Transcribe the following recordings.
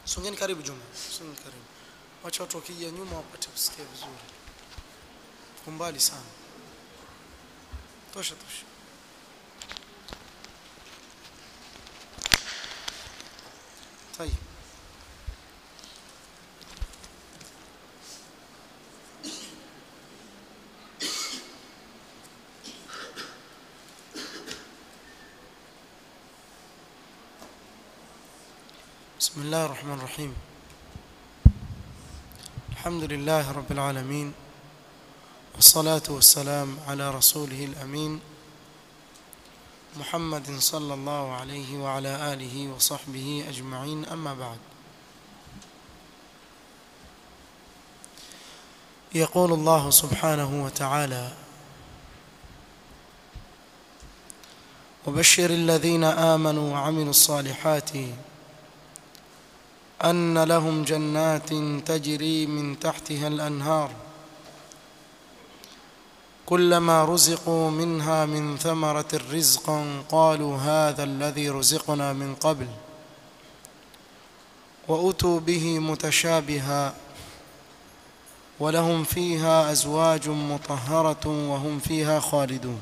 songeni karibu Juma songeni karibu wacha watu wakija nyuma wapate kusikia vizuri kumbali sana tosha tosha طيب بسم الله الرحمن الرحيم الحمد لله رب العالمين والصلاة والسلام على رسوله الأمين محمد صلى الله عليه وعلى آله وصحبه أجمعين أما بعد يقول الله سبحانه وتعالى وبشر الذين آمنوا وعملوا الصالحات أن لهم جنات تجري من تحتها الأنهار كلما رزقوا منها من ثمرة رزقا قالوا هذا الذي رزقنا من قبل وأتوا به متشابها ولهم فيها أزواج مطهرة وهم فيها خالدون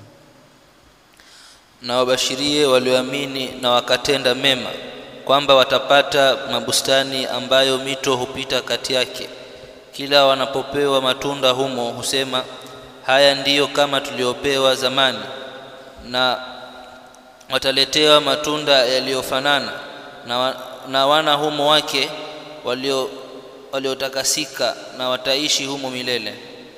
na wabashirie walioamini na wakatenda mema kwamba watapata mabustani ambayo mito hupita kati yake kila wanapopewa matunda humo husema haya ndiyo kama tuliopewa zamani na wataletewa matunda yaliyofanana na, wa, na wana humo wake walio waliotakasika na wataishi humo milele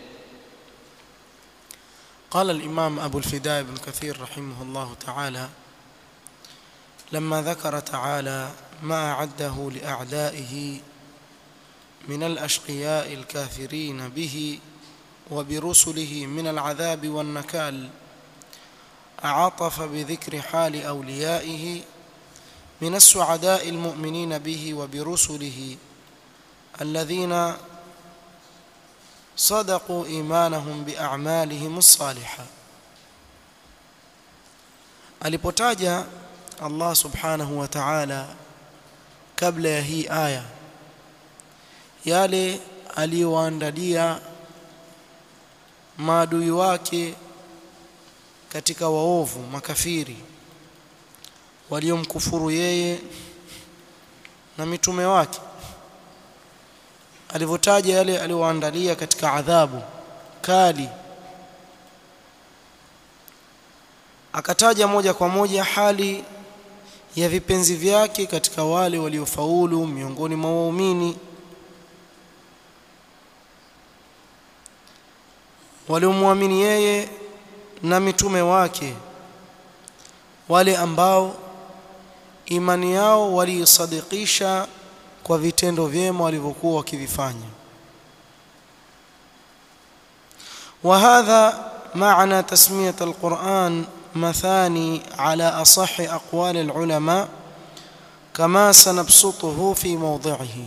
قال الإمام أبو الفداء بن كثير رحمه الله تعالى لما ذكر تعالى ما أعده لأعدائه من الأشقياء الكافرين به وبرسله من العذاب والنكال أعطف بذكر حال أوليائه من السعداء المؤمنين به وبرسله الذين صدقوا إيمانهم بأعمالهم الصالحة alipotaja Allah subhanahu wa ta'ala kabla ya hii aya yale aliyowaandalia maadui wake katika waovu makafiri waliomkufuru yeye na mitume wake alivyotaja yale aliyowaandalia katika adhabu kali akataja moja kwa moja hali ya vipenzi vyake katika wale waliofaulu miongoni mwa waumini waliomwamini yeye na mitume wake wale ambao imani yao waliisadikisha kwa vitendo vyema walivyokuwa wakivifanya وهذا معنى تسمية القرآن مثاني على أصح أقوال العلماء كما سنبسطه في موضعه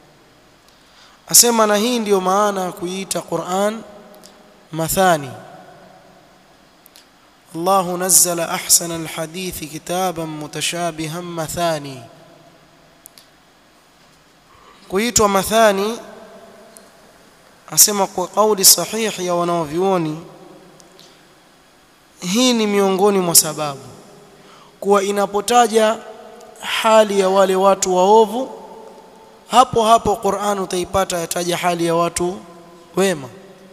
أسمى نهي ndio maana kuita Qur'an مثاني الله نزل أحسن الحديث كتابا متشابها مثاني kuitwa mathani asema kwa kauli sahihi ya wanaovyuoni hii ni miongoni mwa sababu kuwa inapotaja hali ya wale watu waovu hapo hapo Qur'an utaipata yataja hali ya watu wema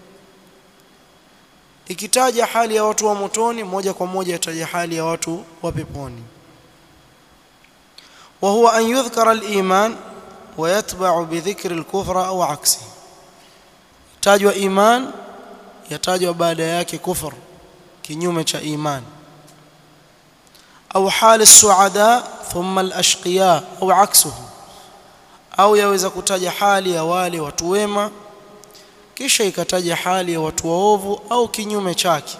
ikitaja hali ya watu wa motoni moja kwa moja yataja hali ya watu wa peponi wa huwa an yudhkara al-iman wa yatba'u bi dhikri al-kufra au aksi tajwa iman yatajwa baada yake kufr kinyume cha iman au hali suada thumma al-ashqiya au aksuhu au yaweza kutaja hali ya wale watu wema kisha ikataja hali ya watu waovu au kinyume chake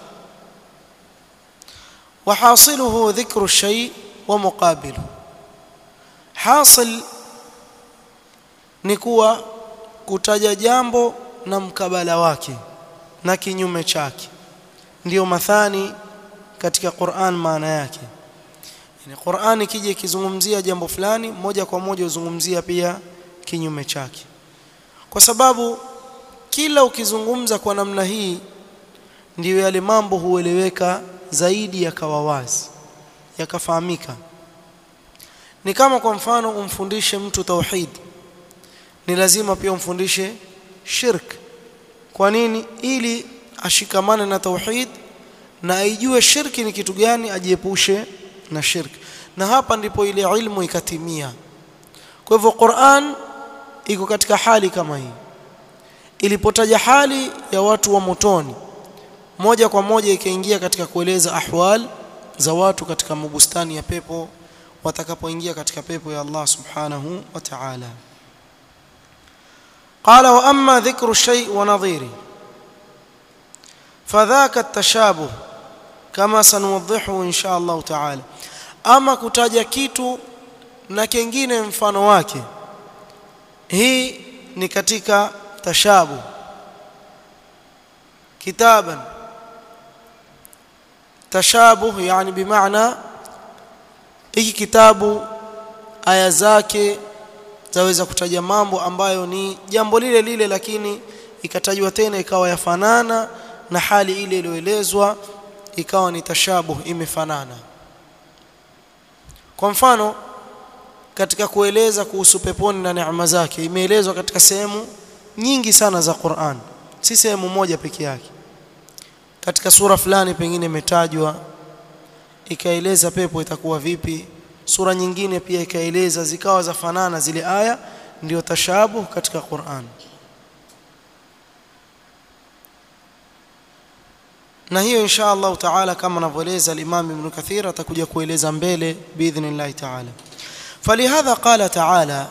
وحاصله ذكر الشيء ومقابله حاصل ni kuwa kutaja jambo na mkabala wake na kinyume chake ndiyo mathani katika Qur'an maana yake yani Qur'an ikija ikizungumzia jambo fulani moja kwa moja uzungumzia pia kinyume chake kwa sababu kila ukizungumza kwa namna hii ndiyo yale mambo hueleweka zaidi yakawa wazi yakafahamika ni kama kwa mfano umfundishe mtu tauhid ni lazima pia umfundishe shirk kwa nini ili ashikamane na tauhid na aijue shirki ni kitu gani ajiepushe na shirki na hapa ndipo ile ilmu ikatimia kwa hivyo Qur'an iko katika hali kama hii ilipotaja hali ya watu wa motoni moja kwa moja ikaingia katika kueleza ahwal za watu katika mabustani ya pepo watakapoingia katika pepo ya Allah subhanahu wa ta'ala قال واما ذكر الشيء ونظيره فذاك التشابه كما سنوضحه ان شاء الله تعالى ama kutaja kitu na kingine mfano wake hii ni katika tashabu kitaban tashabuh yani bimaana hiki kitabu aya zake zaweza kutaja mambo ambayo ni jambo lile lile lakini ikatajwa tena ikawa yafanana na hali ile iliyoelezwa ikawa ni tashabuh imefanana kwa mfano katika kueleza kuhusu peponi na neema zake imeelezwa katika sehemu nyingi sana za Qur'an si sehemu moja peke yake katika sura fulani pengine imetajwa ikaeleza pepo itakuwa vipi sura nyingine pia ikaeleza zikawa za fanana zile aya ndio tashabuh katika Qur'an na hiyo insha Allah taala kama anavyoeleza al-Imam Ibn Kathir atakuja kueleza mbele biidhnillah taala فلهذا قال تعالى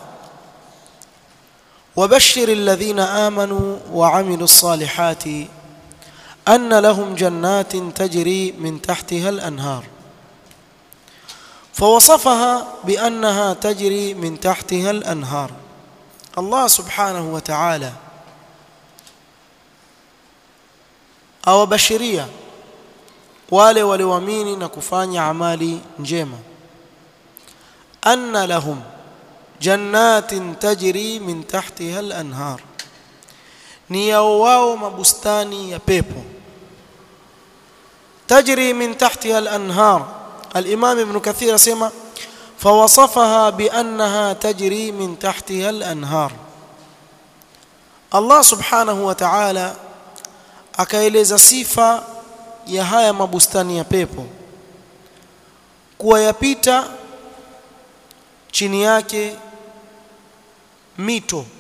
وبشر الذين آمنوا وعملوا الصالحات أن لهم جنات تجري من تحتها الأنهار فوصفها بأنها تجري من تحتها الأنهار الله سبحانه وتعالى أو بشرية wale walioamini na kufanya amali njema anna lahum jannatin tajri min tahtiha al-anhar ni yao wao mabustani ya pepo tajri min tahtiha al-anhar al-imam ibn kathir asema فوصفها بأنها تجري من تحتها الأنهار الله سبحانه وتعالى akaeleza sifa ya haya mabustani ya pepo kuwa yapita chini yake mito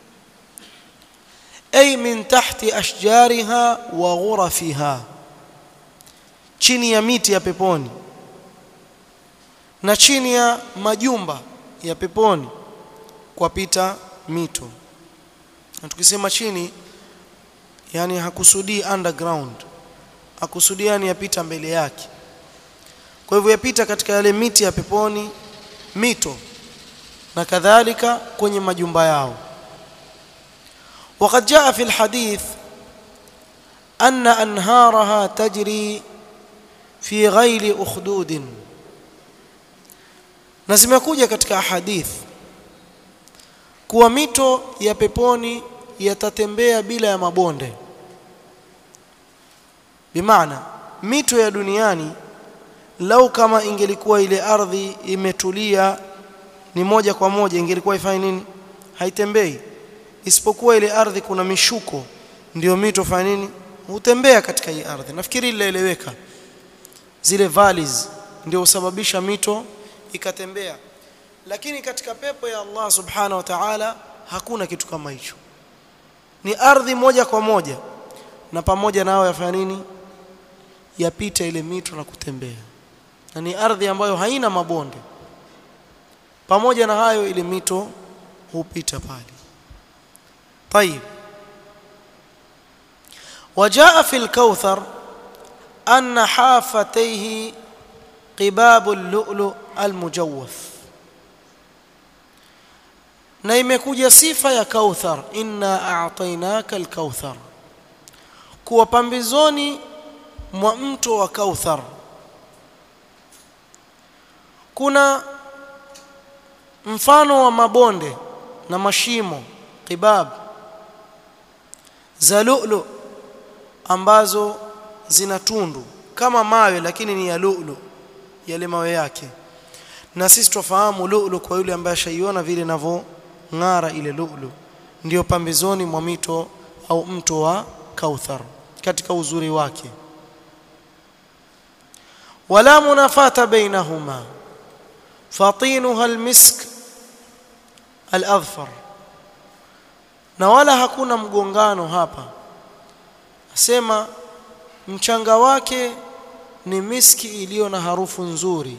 ay min tahti ashjariha wa ghurafiha chini ya miti ya peponi na chini ya majumba ya peponi kwapita mito na tukisema chini yani hakusudii underground hakusudii yani yapita mbele yake kwa hivyo yapita katika yale miti ya peponi mito na kadhalika kwenye majumba yao وقد جاء في الحديث أن أنهارها تجري في غير أخدود na zimekuja katika hadith kuwa mito ya peponi yatatembea bila ya mabonde bimaana mito ya duniani lau kama ingelikuwa ile ardhi imetulia ni moja kwa moja ingelikuwa ifanye nini haitembei isipokuwa ile ardhi kuna mishuko ndio mito fanya nini hutembea katika hii ardhi nafikiri ilaeleweka zile valleys ndio husababisha mito ikatembea lakini katika pepo ya Allah subhanahu wa ta'ala hakuna kitu kama hicho ni ardhi moja kwa moja na pamoja nao yafanya nini yapita ile mito na kutembea na ni ardhi ambayo haina mabonde pamoja na hayo ile mito hupita pale طيب وجاء في الكوثر أن حافتيه قباب اللؤلؤ المجوف na imekuja sifa ya kauthar inna a'tainaka al-kauthar kuwa pambizoni mwa mto wa kauthar kuna mfano wa mabonde na mashimo qibab za lu'lu ambazo zina tundu kama mawe lakini ni ya lu'lu yale mawe yake na sisi tufahamu lu'lu kwa yule ambaye ashaiona vile inavyong'ara ile lu'lu ndio pambezoni mwa mito au mto wa Kauthar katika uzuri wake wala munafata bainahuma fatinuha almisk aladhfar na wala hakuna mgongano hapa asema mchanga wake ni miski iliyo na harufu nzuri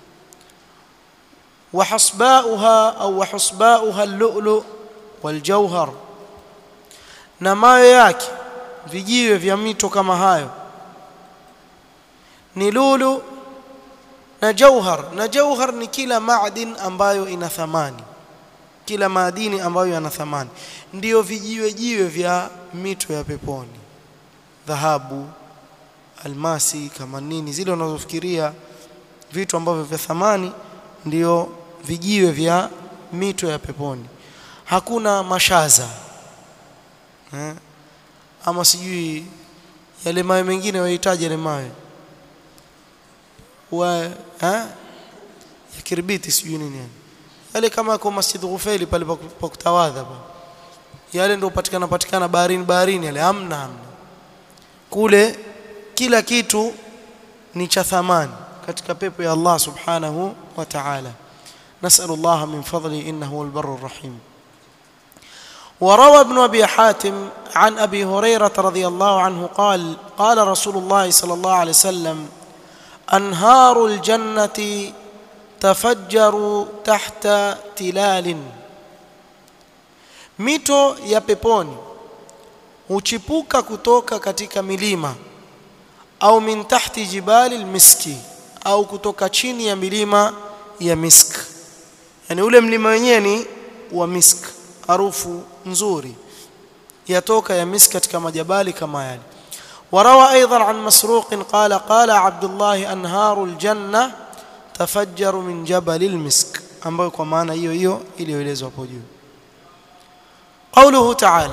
وحصباؤها أو وحصباؤها اللؤلؤ والجوهر na mawe yake vijiwe vya mito kama hayo ni lulu na jauhar na jauhar ni kila maadin ambayo ina thamani kila maadini ambayo yana thamani ndiyo vijiwe jiwe vya mito ya peponi dhahabu almasi kama nini zile unazofikiria vitu ambavyo vya thamani ndiyo vijiwe vya mito ya peponi hakuna mashaza eh? ama sijui yale mawe mengine wahitaji yale mawe wa eh? ya kirbiti sijui nini yani yale kama kwa Masjid Ghufaili pale pa kutawadha pa yale ndio patikana patikana baharini baharini yale hamna hamna kule kila kitu ni cha thamani katika pepo ya Allah subhanahu wa ta'ala نسأل الله من فضله إنه هو البر الرحيم وروى ابن أبي حاتم عن أبي هريرة رضي الله عنه قال قال رسول الله صلى الله عليه وسلم أنهار الجنة تفجر تحت تلال mito ya peponi huchipuka kutoka katika milima au min tahti jibali almiski au kutoka chini ya milima ya misk yani ule mlima wenyewe ni wa misk harufu nzuri yatoka ya misk katika majabali kama yale وروى أيضا عن مسروق قال قال عبد الله أنهار الجنة تفجر من جبل المسك ambayo kwa maana hiyo hiyo iliyoelezwa hapo juu قوله تعالى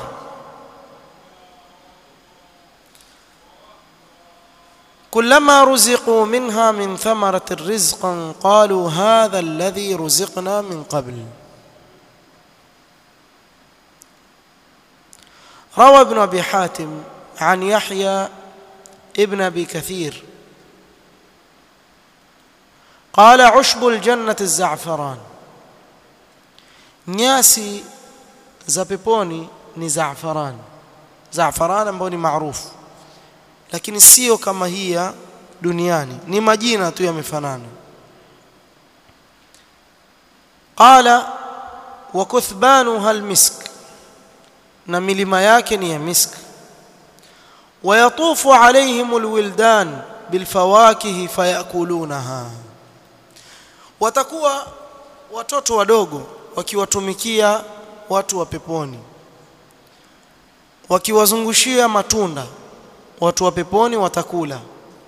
كلما رزقوا منها من ثمرة رزقا قالوا هذا الذي رزقنا من قبل روى ابن أبي حاتم عن يحيى ابن أبي كثير قال عشب الجنة الزعفران nyasi za peponi ni zaafaran zaafaran ambayo ni maarufu lakini sio kama hii ya duniani ni majina tu yamefanana qala wa kuthbanuha almisk na milima yake ni ya misk ويطوف عليهم الولدان بالفواكه فيأكلونها watakuwa watoto wadogo wakiwatumikia watu wa peponi wakiwazungushia matunda watu wa peponi watakula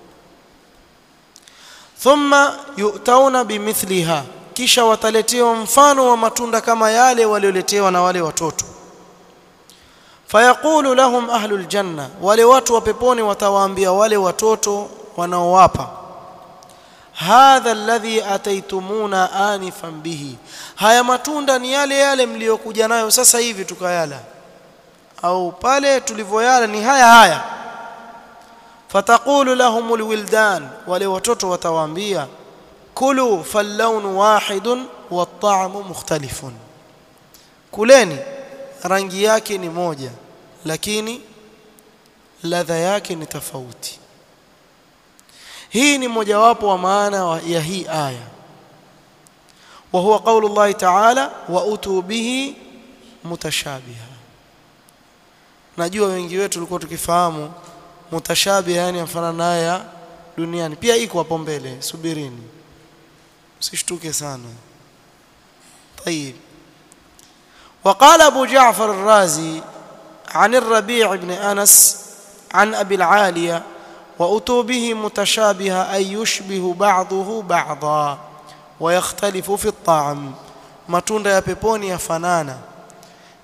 thumma yu'tauna bimithliha kisha wataletewa mfano wa matunda kama yale walioletewa na wale watoto fayaqulu lahum ahlul janna wale watu wa peponi watawaambia wale watoto wanaowapa hadha alladhi ataitumuna anifan bihi haya matunda ni yale yale mliokuja nayo sasa hivi tukayala au pale tulivyoyala ni haya haya fataqulu lahum alwildan wale watoto watawaambia kulu fallawn wahidun wat-ta'mu mukhtalifun kuleni rangi yake ni moja lakini ladha yake ni tofauti hii ni mojawapo wa maana ya hii aya wa huwa qaulu Allah ta'ala wa utu bihi mutashabiha najua wengi wetu tulikuwa tukifahamu mutashabiha yani mfano naye duniani pia iko hapo mbele subirini usishtuke sana طيب وقال أبو جعفر الرازي عن الربيع بن أنس عن أبي العالية وأتوا به متشابها أي يشبه بعضه بعضا ويختلف في الطعم matunda ya peponi yafanana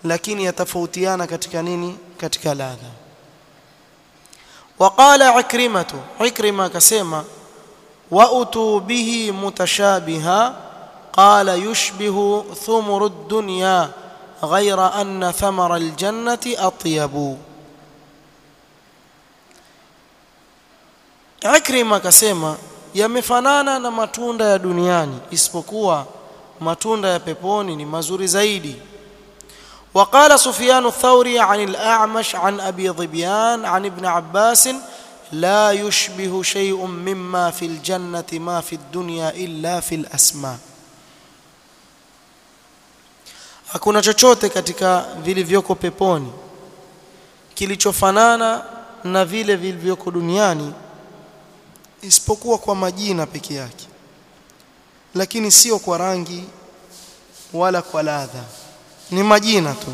lakini yatafautiana katika nini katika ladha waqala ikrimatu ikrima akasema wautu bihi mutashabiha qala yushbihu thumru dunya ghayra anna thamara aljannati atyabu Ikrima akasema yamefanana na matunda ya duniani isipokuwa matunda ya peponi ni mazuri zaidi وقال سفيان الثوري عن الأعمش عن أبي ظبيان عن ابن عباس لا يشبه شيء مما في الجنة ما في الدنيا إلا في الأسماء hakuna chochote katika vilivyoko peponi kilichofanana na vile vilivyoko duniani isipokuwa kwa majina peke yake lakini sio kwa rangi wala kwa ladha ni majina tu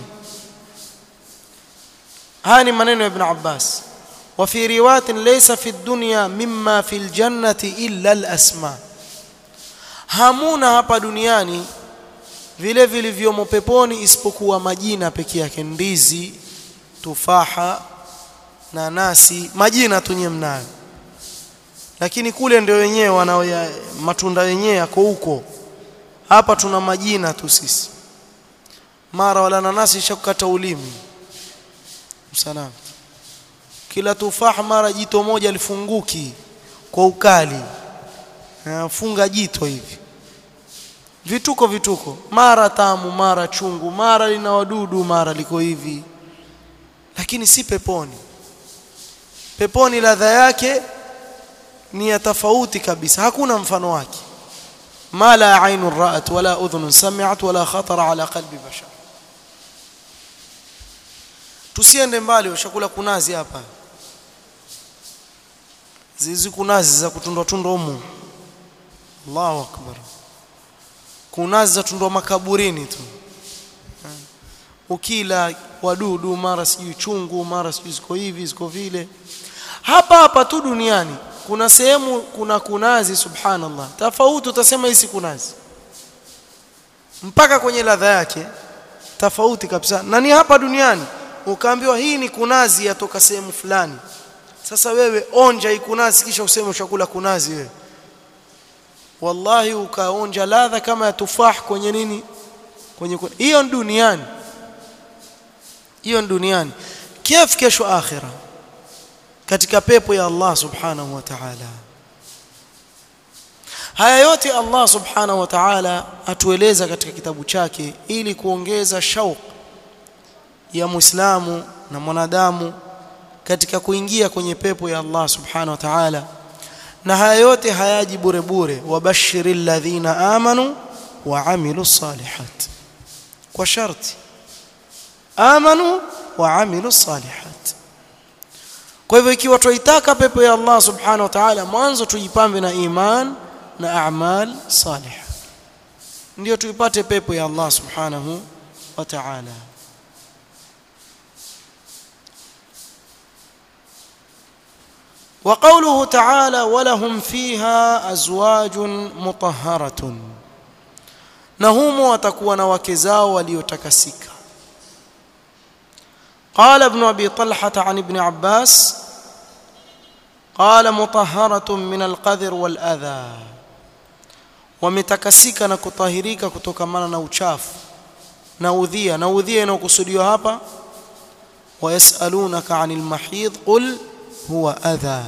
haya ni maneno ya ibn Abbas wa fi riwayatin laysa fi dunya mimma fi aljannati illa alasma hamuna hapa duniani vile vilivyomo peponi isipokuwa majina peke yake ndizi tufaha nanasi majina tu nyewe mnayo lakini kule ndio wenyewe wanao matunda wenyewe yako huko hapa tuna majina tu sisi mara wala nanasi ishakukata ulimi msalam kila tufaha mara jito moja lifunguki kwa ukali funga jito hivi vituko vituko mara tamu mara chungu mara lina wadudu mara liko hivi lakini si peponi peponi ladha yake ni ya tofauti kabisa hakuna mfano wake ma la ainu ra'at wala udhun sami'at wala khatara ala qalbi bashar tusiende mbali ushakula kunazi hapa zizi kunazi za kutundwa tundwa humu Allahu akbar kunazi za tundwa makaburini tu ukila wadudu mara sijui chungu mara sijui ziko hivi ziko vile hapa hapa tu duniani kuna sehemu kuna kunazi subhanallah tofauti utasema hii si kunazi mpaka kwenye ladha yake tofauti kabisa na ni hapa duniani ukaambiwa hii ni kunazi yatoka sehemu fulani sasa wewe onja hii kunazi kisha useme ushakula kunazi wewe wallahi ukaonja ladha kama ya tufah kwenye nini kwenye hiyo duniani hiyo duniani kif kesho akhira katika pepo ya Allah subhanahu wa ta'ala haya yote Allah subhanahu wa ta'ala atueleza katika kitabu chake ili kuongeza shauq ya muislamu na mwanadamu katika kuingia kwenye pepo ya Allah subhanahu wa ta'ala na haya yote hayaji bure bure wabashiril ladhina amanu wa amilus salihat kwa sharti amanu wa amilus salihat kwa hivyo ikiwa tuitaka pepo ya Allah subhanahu wa ta'ala mwanzo tujipambe na iman na a'mal salih ndio tuipate pepo ya Allah subhanahu wa ta'ala وقوله تعالى ولهم فيها أزواج مطهرة نهم وتكون وكزاو وليتكسك قال ابن أبي طلحة عن ابن عباس قال مطهرة من القذر والأذى wametakasika na kutahirika kutokamana na uchafu na udhia na udhia inayokusudiwa hapa wayasalunaka anil mahidh qul huwa adha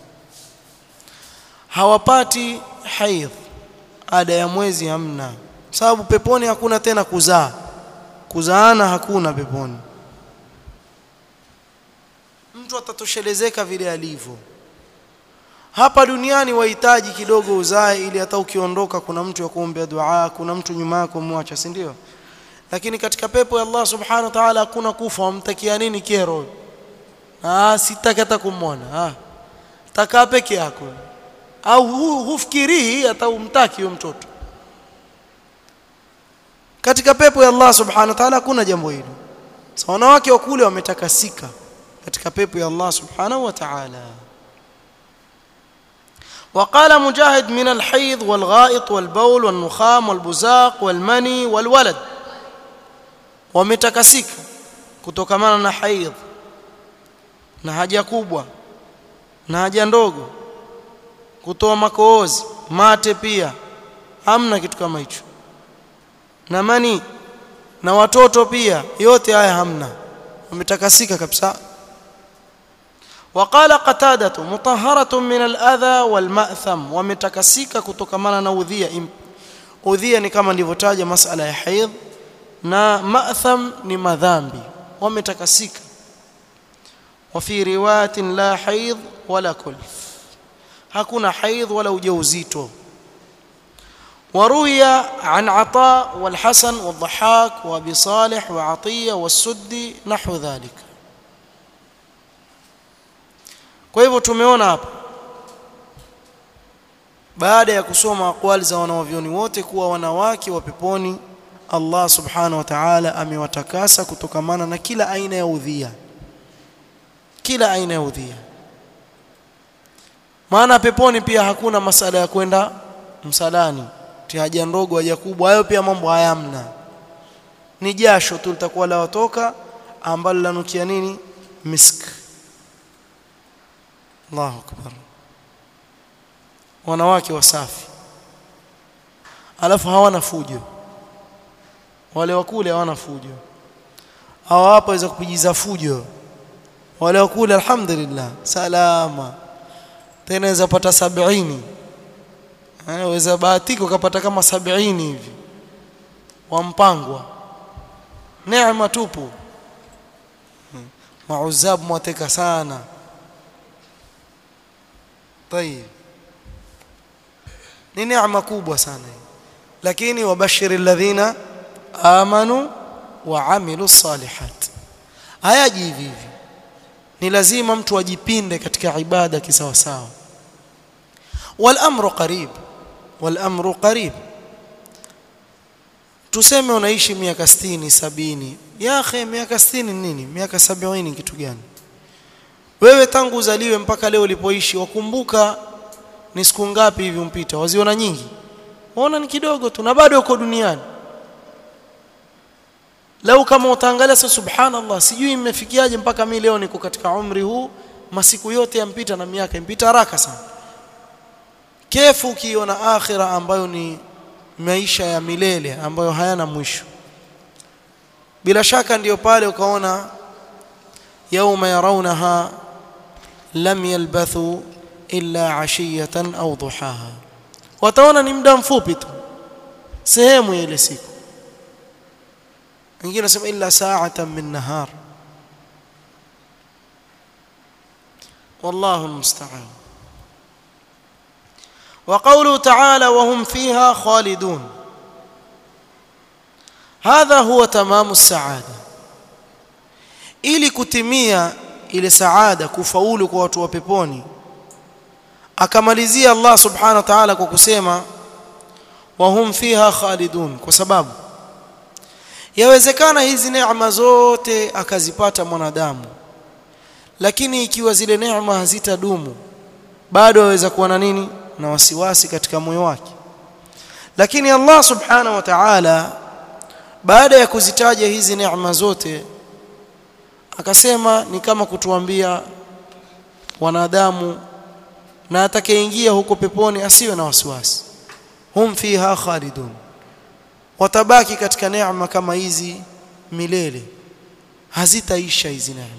hawapati haidh ada ya mwezi hamna sababu peponi hakuna tena kuzaa kuzaana hakuna peponi mtu atatoshelezeka vile alivyo hapa duniani wahitaji kidogo uzae ili hata ukiondoka kuna mtu ya kuombea dua kuna mtu nyuma yako muacha si ndio lakini katika pepo ya Allah subhanahu wa ta'ala hakuna kufa wamtakia nini kero ah sitaki hata kumwona ah takaa peke yako au hu, hufikirii hata umtaki huyo mtoto katika pepo ya Allah subhanahu wa ta'ala hakuna jambo hilo so wanawake wa kule wametakasika katika pepo ya Allah subhanahu wa ta'ala وقال مجاهد من الحيض والغائط والبول والنخام والبزاق والمني والولد wametakasika kutokamana na haidh na haja kubwa na haja ndogo kutoa makoozi mate pia hamna kitu kama hicho na mani na watoto pia yote haya hamna wametakasika kabisa وقال قتادة مطهرة من الأذى والمأثم ومتكسيك kutokamana na udhia udhia ni kama nilivyotaja masala ya haidh na ma'tham ni madhambi wametakasika وفي روايه لا حيض ولا كلف hakuna haidh wala ujauzito وروي عن عطاء والحسن والضحاك وابي صالح وعطيه والسدي نحو ذلك kwa hivyo tumeona hapa baada ya kusoma aqwali za wanawavyoni wote kuwa wanawake wa peponi Allah subhanahu wa ta'ala amewatakasa kutokamana na kila aina ya udhia kila aina ya udhia maana peponi pia hakuna masala ya kwenda msalani haja ndogo haja kubwa hayo pia mambo hayamna ni jasho tu litakuwa la watoka ambalo lanukia nini misk Allahu akbar wanawake wasafi alafu hawana fujo wale wakule hawana fujo hawa hapa waweza kupijiza fujo wale wakule alhamdulillah salama tena waweza pata 70 waweza bahatika ukapata kama 70 hivi wampangwa neema tupu mauzab mwateka sana طيب ni neema kubwa sana lakini wabashiri alladhina amanu wa amilu salihat hayaji hivi hivi ni lazima mtu ajipinde katika ibada kisawa sawa wal amru qarib wal amru qarib tuseme unaishi miaka 60 sabini ya akhi miaka 60 nini miaka 70 kitu gani wewe tangu uzaliwe mpaka leo ulipoishi wakumbuka ni siku ngapi hivi umpita waziona nyingi waona ni kidogo tu na bado uko duniani lau kama utaangalia sasa subhanallah sijui imefikiaje mpaka mimi leo niko katika umri huu masiku yote yampita na miaka impita haraka sana kefu ukiona akhira ambayo ni maisha ya milele ambayo hayana mwisho bila shaka ndiyo pale ukaona yauma yarawnaha lam yalbathu illa ashiyatan au duhaha wataona ni muda mfupi tu sehemu ya ile siku wengine nasema illa sa'atan min nahar والله المستعان وقوله تعالى وهم فيها خالدون هذا هو تمام السعاده ili kutimia ile saada kufaulu kwa watu wa peponi akamalizia Allah subhanahu wa ta'ala kwa kusema wahum fiha khalidun kwa sababu yawezekana hizi neema zote akazipata mwanadamu lakini ikiwa zile neema hazitadumu bado aweza kuwa na nini na wasiwasi katika moyo wake lakini Allah subhanahu wa ta'ala baada ya kuzitaja hizi neema zote akasema ni kama kutuambia wanadamu na atakayeingia huko peponi asiwe na wasiwasi hum fiha khalidun watabaki katika neema kama hizi milele hazitaisha hizi neema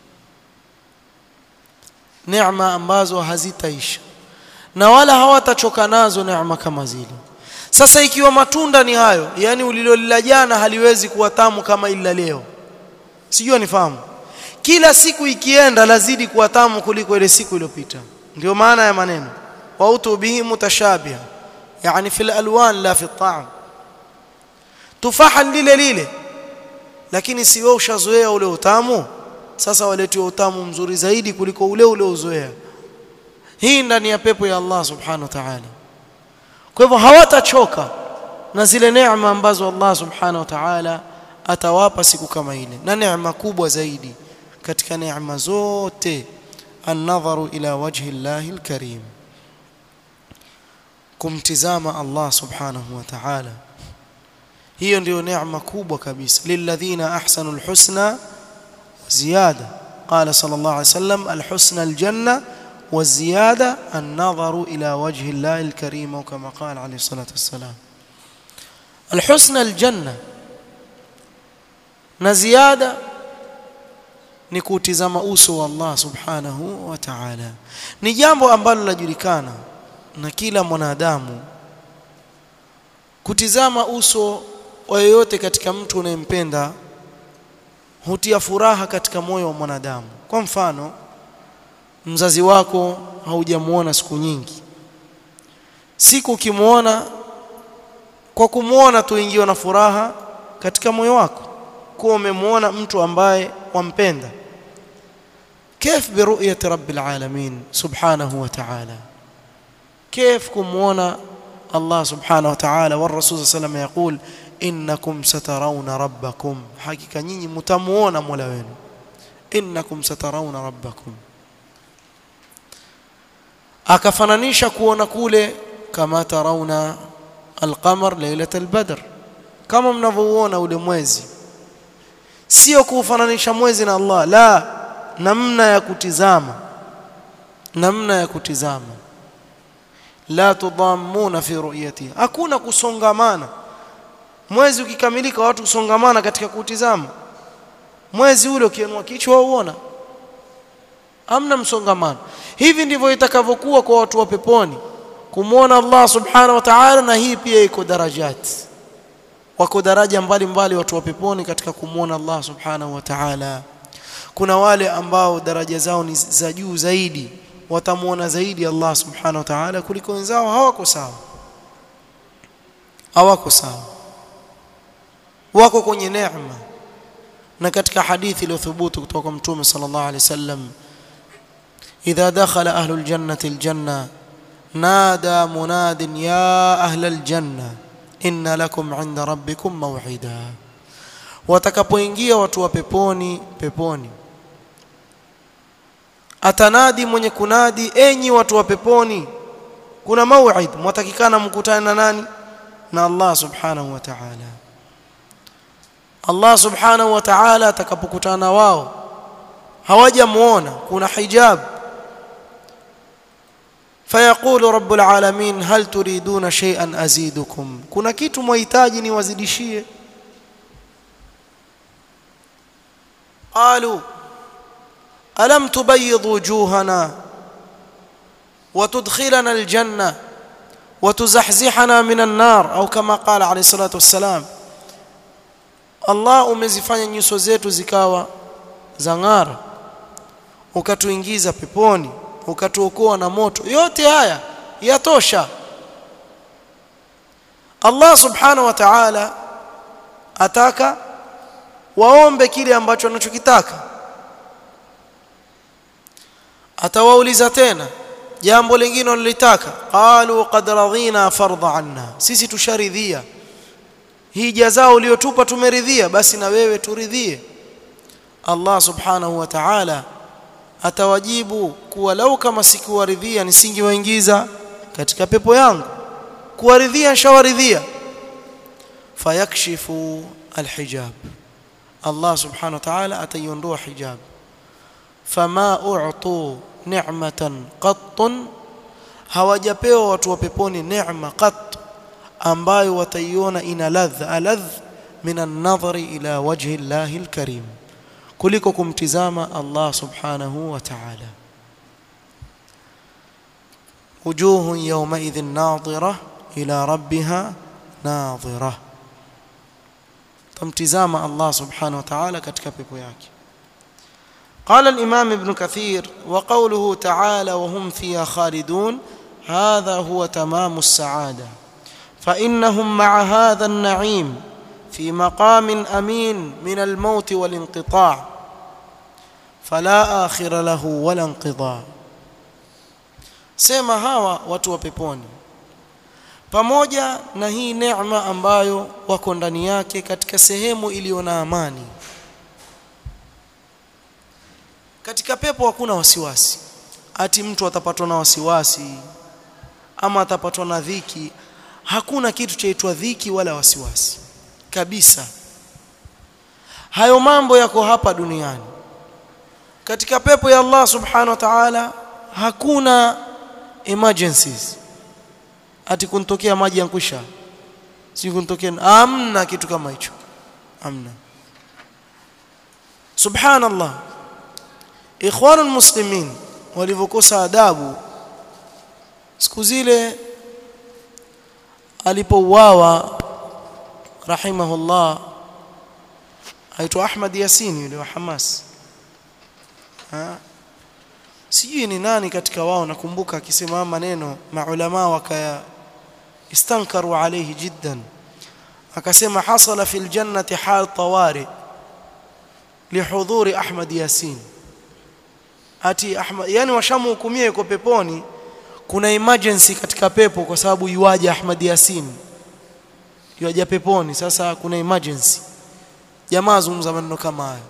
neema ambazo hazitaisha na wala hawatachoka nazo neema kama zile sasa ikiwa matunda ni hayo yani ulilolila jana haliwezi kuwa tamu kama ila leo sijui nifahamu kila siku ikienda lazidi kuwa tamu kuliko ile siku iliyopita ndio maana ya maneno wa utubihi mutashabiha yani fil alwan la fi ta'am tufaha lile lile lakini si wewe ushazoea ule utamu sasa waletiwa utamu mzuri zaidi kuliko ule ule uzoea hii ndani ya pepo ya Allah subhanahu wa ta'ala kwa hivyo hawatachoka na zile neema ambazo Allah subhanahu wa ta'ala atawapa siku kama ile na neema kubwa zaidi katika neema zote an-nadharu ila wajhi Allah al-karim kumtizama Allah subhanahu wa ta'ala hiyo ndio neema kubwa kabisa lilladhina ahsanu alhusna ziyada qala sallallahu alayhi wasallam alhusna aljanna والزيادة النظر إلى وجه الله الكريم كما قال عليه الصلاة والسلام الحسن الجنة نزيادة ni kutizama uso wa Allah subhanahu wa ta'ala ni jambo ambalo linajulikana na kila mwanadamu kutizama uso wa yoyote katika mtu unayempenda hutia furaha katika moyo wa mwanadamu kwa mfano mzazi wako haujamuona siku nyingi siku ukimwona kwa kumwona tu ingiwa na furaha katika moyo wako kuwa umemwona mtu ambaye wampenda كيف برؤية رب العالمين سبحانه وتعالى كيف كمونا الله سبحانه وتعالى والرسول صلى الله عليه وسلم يقول إنكم سترون ربكم حقيقة نيني متمونا مولوين إنكم سترون ربكم akafananisha kuona kule kama tarauna alqamar lailat albadr kama mnavyouona ule mwezi sio kuufananisha mwezi na Allah la namna ya kutizama namna ya kutizama la tudhammuna fi ru'yati hakuna kusongamana mwezi ukikamilika watu kusongamana katika kutizama mwezi ule ukienua kichwa uona amna msongamano hivi ndivyo itakavyokuwa kwa watu wa peponi kumwona Allah subhanahu wa ta'ala na hii pia iko darajat wako daraja mbalimbali watu wa peponi katika kumwona Allah subhanahu wa ta'ala kuna wale ambao daraja zao ni za juu zaidi watamwona zaidi Allah subhanahu wa ta'ala kuliko wenzao hawako sawa hawako sawa wako kwenye neema na katika hadithi iliyothubutu kutoka kwa mtume sallallahu alaihi wasallam idha dakhala ahlul jannati aljanna nada munadin ya ahlal janna inna lakum 'inda rabbikum maw'ida watakapoingia watu wa peponi peponi atanadi mwenye kunadi enyi watu wa peponi kuna mau'id mwatakikana mkutane na nani na Allah subhanahu wa ta'ala Allah subhanahu wa ta'ala atakapokutana wao hawajamuona kuna hijab fayaqulu rabbul alamin hal turiduna shay'an azidukum kuna kitu mwahitaji niwazidishie قالوا ألم تبيض وجوهنا وتدخلنا الجنة وتزحزحنا من النار أو كما قال عليه الصلاة والسلام Allah umezifanya nyuso zetu zikawa zang'ara ukatuingiza peponi ukatuokoa na moto yote haya yatosha Allah subhanahu wa ta'ala ataka waombe kile ambacho wanachokitaka atawauliza tena jambo lingine walilitaka qalu qad radhina fardha anna sisi tusharidhia hii jazao uliyotupa tumeridhia basi na wewe turidhie Allah subhanahu wa ta'ala atawajibu kuwa lau kama sikuwaridhia nisingewaingiza katika pepo yangu kuwaridhia shawaridhia fayakshifu alhijab Allah subhanahu wa ta'ala ataiondoa hijab fama u'tu ni'matan qattun hawajapewa watu wa peponi neema qat ambayo wataiona ina ladha aladh min an-nadhari ila wajhi Allahi al-karim kuliko kumtizama Allah subhanahu wa ta'ala wujuhun yawmaidhin nadhira ila rabbiha nadhira tamtizama Allah subhanahu wa ta'ala katika pepo yake قال الإمام ابن كثير وقوله تعالى وهم فيها خالدون هذا هو تمام السعادة فإنهم مع هذا النعيم في مقام أمين من الموت والانقطاع فلا آخر له ولا انقضاء sema hawa watu wa peponi pamoja na hii neema ambayo wako ndani yake katika sehemu iliyo na amani katika pepo hakuna wasiwasi ati mtu atapatwa na wasiwasi ama atapatwa na dhiki hakuna kitu chaitwa dhiki wala wasiwasi kabisa hayo mambo yako hapa duniani katika pepo ya Allah subhanahu wa ta'ala hakuna emergencies ati kuntokea maji yankwisha si kuntokea amna kitu kama hicho amna subhanallah ikhwanul muslimin walivyokosa adabu siku zile alipouawa rahimahullah aitwa Ahmad Yasin yule wa Hamas ha? sijui ni nani katika wao nakumbuka akisema maneno maulama wakaya istankaru alayhi jiddan akasema hasala fil jannati hal tawari lihudhuri Ahmad Yasin ati Ahmad yani washamhukumia yuko peponi kuna emergency katika pepo kwa sababu yuaje Ahmad Yasin yuaje peponi sasa kuna emergency jamaa zungumza maneno kama hayo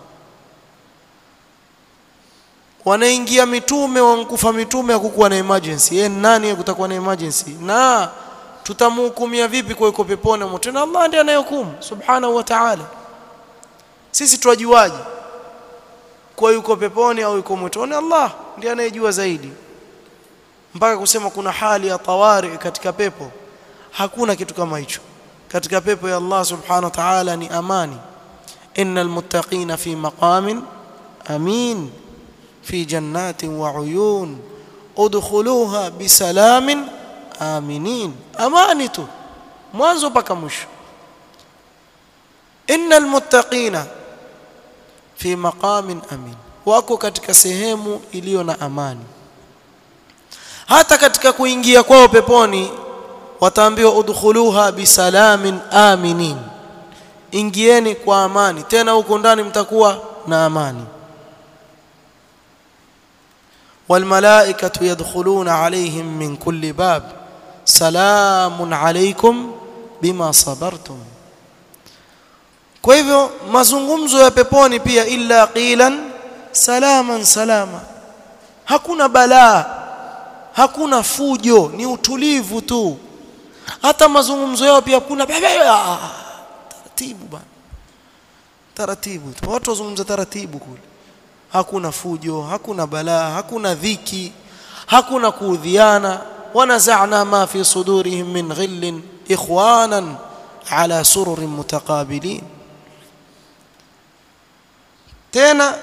wanaingia mitume wankufa mitume hakukuwa na emergency yeye nani kutakuwa na emergency na tutamhukumia vipi kwa yuko peponi moto na Allah ndiye anayehukumu subhanahu wa ta'ala sisi tuwajuaje kwa yuko peponi au yuko motoni Allah ndiye anayejua zaidi mpaka kusema kuna hali ya tawari katika pepo hakuna kitu kama hicho katika pepo ya Allah subhanahu wa ta'ala ni amani innal muttaqina fi maqamin amin fi jannatin wa uyun udkhuluha bisalamin aminin amani tu mwanzo mpaka mwisho innal muttaqina fi maqamin amin wako katika sehemu iliyo na amani hata katika kuingia kwao peponi wataambiwa udkhuluha bisalamin aminin ingieni kwa amani tena huko ndani mtakuwa na amani والملائكه يدخلون عليهم من كل باب سلام عليكم بما صبرتم kwa hivyo mazungumzo ya peponi pia illa qilan salaman salama hakuna balaa hakuna fujo ni utulivu tu hata mazungumzo yao pia kuna taratibu bana taratibu tu watu wazungumza taratibu kule hakuna fujo hakuna balaa hakuna dhiki hakuna kuudhiana wanazana ma fi sudurihim min ghillin ikhwanan ala sururin mutaqabilin tena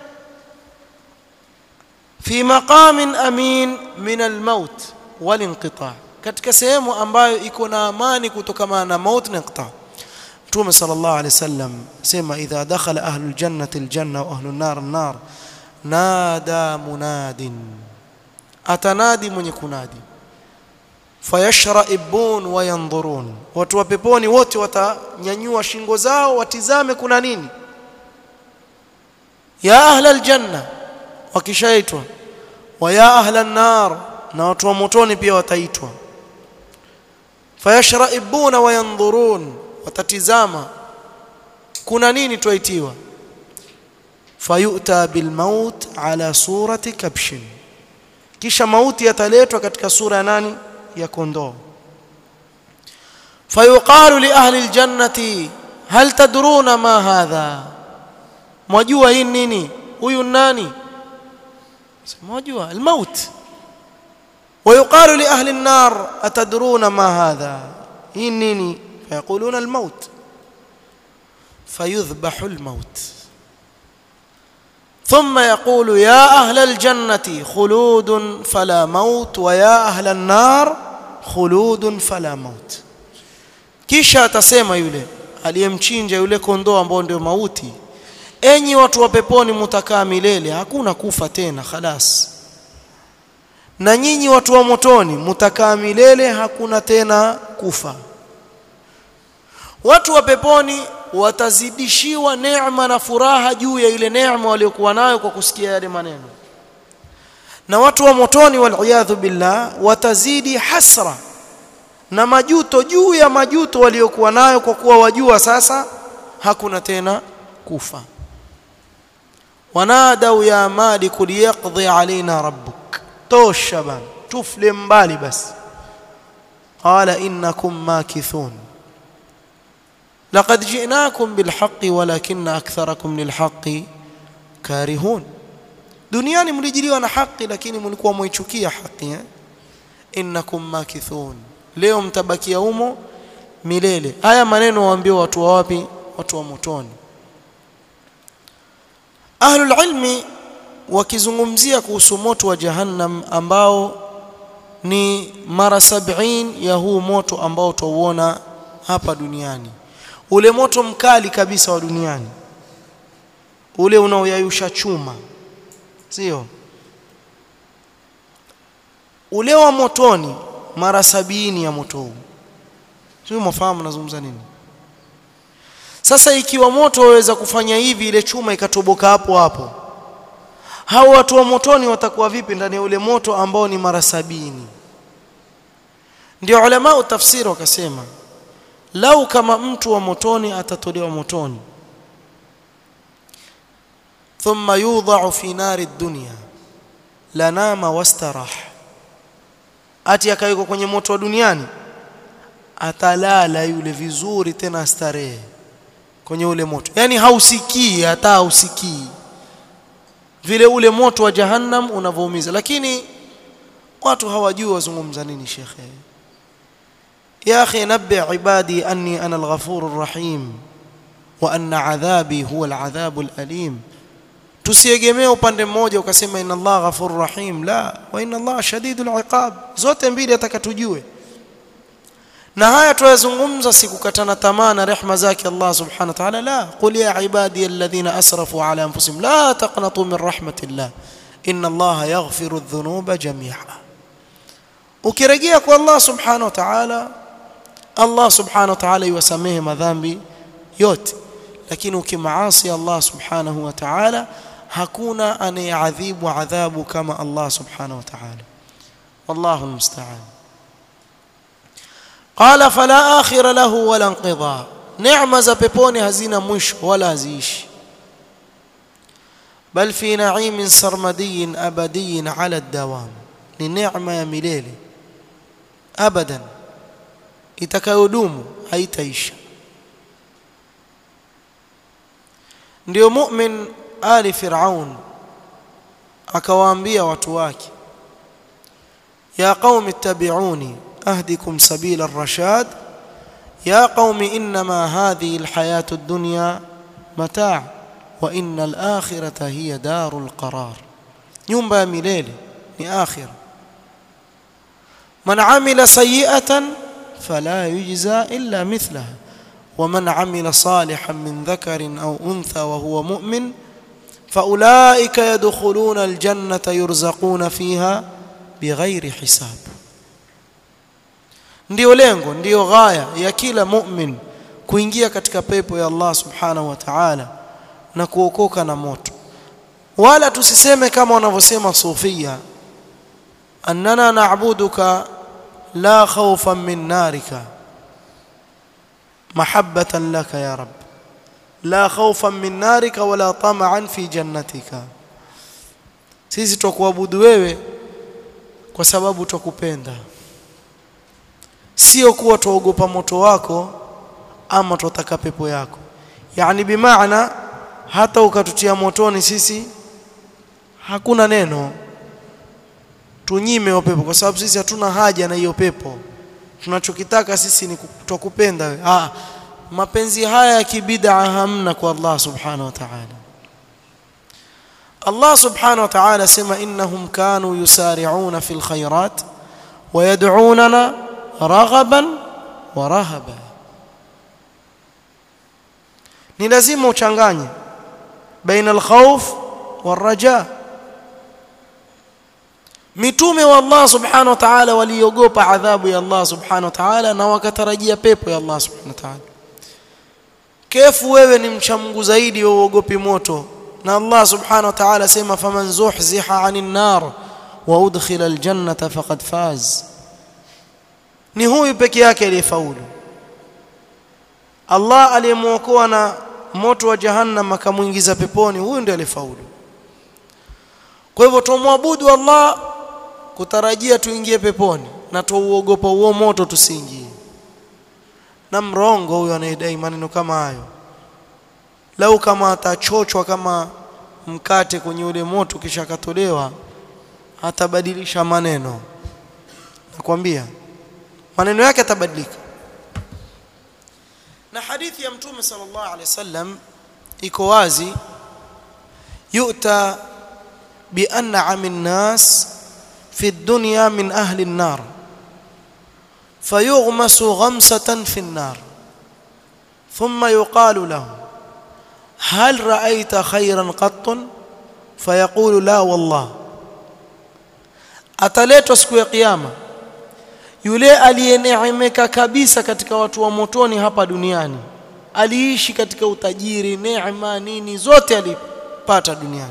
fi maqamin amin min almaut walinqita katika sehemu ambayo iko na amani kutokana na maut na inqita Mtume sallallahu alaihi wasallam sema idha dakhala ahlul jannati aljanna wa ahlun nar an-nar nada munadin atanadi mwenye kunadi fayashra'ibun wa yanzurun watu wa peponi wote watanyanyua shingo zao watizame kuna nini ya ahla aljanna wakishaitwa wa ya ahla an-nar na watu wa motoni pia wataitwa fayashra'ibuna wa yanzurun watatizama kuna nini twaitiwa fayuta bilmaut ala surati kabshin kisha mauti yataletwa katika sura ya nani ya kondoo fayuqalu li ahli aljannati hal tadruna ma hadha mwajua hii nini huyu nani mwajua almaut ويقال لأهل النار أتدرون ما هذا هي نيني فيقولون الموت فيذبح الموت ثم يقول يا أهل الجنة خلود فلا موت ويا أهل النار خلود فلا موت kisha atasema yule aliyemchinja yule kondoo ambao ndio mauti enyi watu wa peponi mutakaa milele hakuna kufa tena khalas na nyinyi watu wa motoni mutakaa milele hakuna tena kufa watu wa peponi watazidishiwa neema na furaha juu ya ile neema waliokuwa nayo kwa kusikia yale maneno na watu wa motoni waliyadhu billah watazidi hasra na majuto juu ya majuto waliokuwa nayo kwa kuwa wajua sasa hakuna tena kufa wanadau ya malik liyaqdi alaina rabbuk tosha bana tufle mbali basi qala innakum makithun laqad ji'nakum bilhaqqi walakinna aktharakum lilhaqqi karihun duniani mlijiliwa na haki lakini mlikuwa mwichukia haki eh? innakum makithun leo mtabakia humo milele haya maneno waambiwa watu wa wapi watu wa motoni ahlul ilmi wakizungumzia kuhusu moto wa jahannam ambao ni mara sabini ya huu moto ambao tuuona hapa duniani ule moto mkali kabisa wa duniani ule unaoyayusha chuma sio ule wa motoni mara sabini ya moto huu sio mfahamu nazungumza nini sasa ikiwa moto waweza kufanya hivi ile chuma ikatoboka hapo hapo hao watu wa motoni watakuwa vipi ndani ya ule moto ambao ni mara sabini ndio ulama tafsiri wakasema lau kama mtu wa motoni atatolewa motoni thumma yudha'u fi nari dunya lanama wastarah ati akawekwa kwenye moto wa duniani atalala yule vizuri tena starehe kwenye ule moto yani hausikii hata hausikii vile ule moto wa jahannam unavoumiza lakini watu hawajui wazungumza nini shekhe يا أخي نبئ عبادي أني أنا الغفور الرحيم وأن عذابي هو العذاب الأليم tusiegemee upande mmoja ukasema inna Allah ghafur rahim la wa inna Allah shadidul iqab zote mbili atakatujue na haya tuyazungumza sikukatana tamaa na rehma zake Allah subhanahu wa ta'ala la qul ya ibadi alladhina asrafu ala anfusihim la taqnatu min rahmatillah inna Allah yaghfiru adh-dhunuba jami'a ukirejea kwa Allah subhanahu wa ta'ala Allah subhanahu wa ta'ala yuwasamehe madhambi yote lakini ukimaasi Allah subhanahu wa ta'ala hakuna anayeadhibu adhabu kama Allah subhanahu wa ta'ala wallahu almusta'an qala fala akhira lahu wala inqidha neema za peponi hazina mwisho wala haziishi bal fi na'imin sarmadiyin abadiyin ala ad-dawam ni neema ya milele abadan itakayodumu haitaisha ndio mu'min ali fir'aun akawaambia watu wake ya qaumi ittabi'uni ahdikum sabila ar-rashad ya qaumi inma hadhihi al-hayatu ad-dunya mata' wa inna al-akhirata hiya darul qarar nyumba ya milele ni akhirah man amila sayyi'atan fala yujza illa mithlaha ومن عمل صالحا من ذكر أو أنثى وهو مؤمن فأولئك يدخلون الجنة يرزقون فيها بغير حساب ndio lengo ndio ghaya ya kila mu'min kuingia katika pepo ya Allah subhanahu wa ta'ala na kuokoka na moto wala tusiseme kama wanavyosema sufia annana na'buduka la khawfan min narika محبة لك يا رب لا خوفا من نارك ولا طمعا في جنتك sisi twakuabudu wewe kwa sababu twakupenda sio kuwa twaogopa moto wako ama twataka pepo yako yani bimaana hata ukatutia motoni sisi hakuna neno tunyime hiyo pepo kwa sababu sisi hatuna haja na hiyo pepo tunachokitaka sisi ni twakupenda wewe ah mapenzi haya ya kibid'a hamna kwa Allah subhanahu wa ta'ala Allah subhanahu wa ta'ala sema innahum kanu yusari'una fil khairat wa yad'unana raghaban wa rahaba ni lazima uchanganye baina al-khawf wal-raja mitume wa Allah subhanahu wa ta'ala waliogopa adhabu ya Allah subhanahu wa ta'ala na wakatarajia pepo ya Allah subhanahu wa ta'ala kefu wewe ni mcha Mungu zaidi wewe uogopi moto na Allah subhanahu wa ta'ala sema faman zuhziha 'anil nar wa udkhila aljannata faqad faz ni huyu peke yake aliyefaulu Allah aliyemuokoa na moto wa jahannam akamuingiza peponi huyu ndiye aliyefaulu kwa hivyo tumwabudu Allah kutarajia tuingie peponi na tuuogopa huo moto tusiingie na mrongo huyo anayedai maneno kama hayo lau kama atachochwa kama mkate kwenye ule moto kisha akatolewa atabadilisha maneno nakwambia maneno yake atabadilika na hadithi ya mtume sallallahu alaihi wasallam iko wazi yu'ta bi an'ami an-nas fi ad-dunya min ahli an-nar fayughmasu ghamsatan fi an-nar thumma yuqalu lahu هل رأيت خيرا قط فيقول لا والله ataletwa siku ya kiyama yule aliyeneemeka kabisa katika watu wa motoni hapa duniani aliishi katika utajiri neema nini zote alipata duniani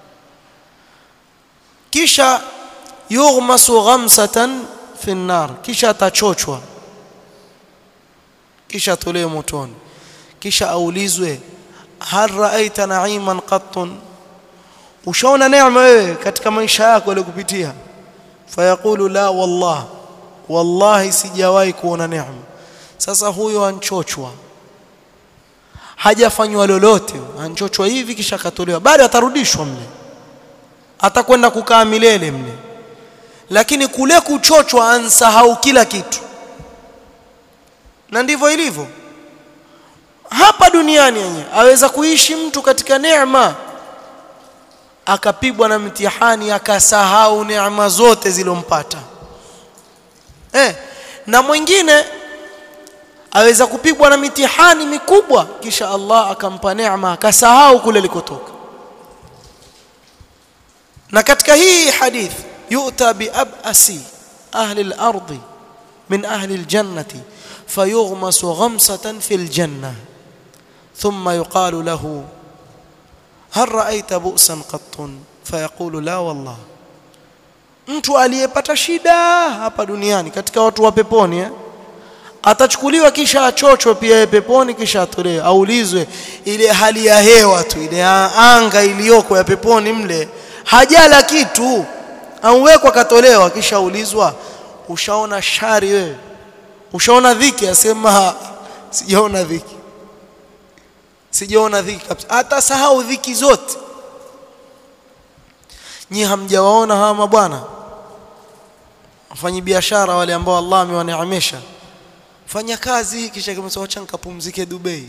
kisha yughmasu ghamsatan fi nar kisha atachochwa kisha atolewe motoni kisha aulizwe hal raaita na'iman qattun ushaona neema wewe katika maisha yako yaliyokupitia fayaqulu la wallah wallahi sijawahi kuona neema sasa huyo anchochwa hajafanywa lolote anchochwa hivi kisha akatolewa bado atarudishwa mle atakwenda kukaa milele mle lakini kule kuchochwa ansahau kila kitu na ndivyo ilivyo hapa duniani yenyewe aweza kuishi mtu katika neema akapigwa na mtihani akasahau neema zote zilompata eh na mwingine aweza kupigwa na mitihani mikubwa kisha Allah akampa neema akasahau kule likotoka na katika hii hadith yu'ta bi abasi ahli al-ardi min ahli al-jannati fayughmasu ghamsatan fil jannah ثم يقال له هل رأيت بؤسا قط فيقول لا والله mtu aliyepata shida hapa duniani katika watu wa peponi eh? atachukuliwa kisha achochwe pia peponi kisha atolewe aulizwe ile hali ya hewa tu ile anga iliyoko ya peponi mle hajala kitu auwekwa katolewa kisha aulizwa ushaona shari wewe ushaona dhiki asema sijaona dhiki sijaona dhiki kabisa hata sahau dhiki zote nyi hamjawaona hawa mabwana wafanyi biashara wale ambao Allah amewaneemesha fanya kazi kisha kimesema acha nikapumzike Dubai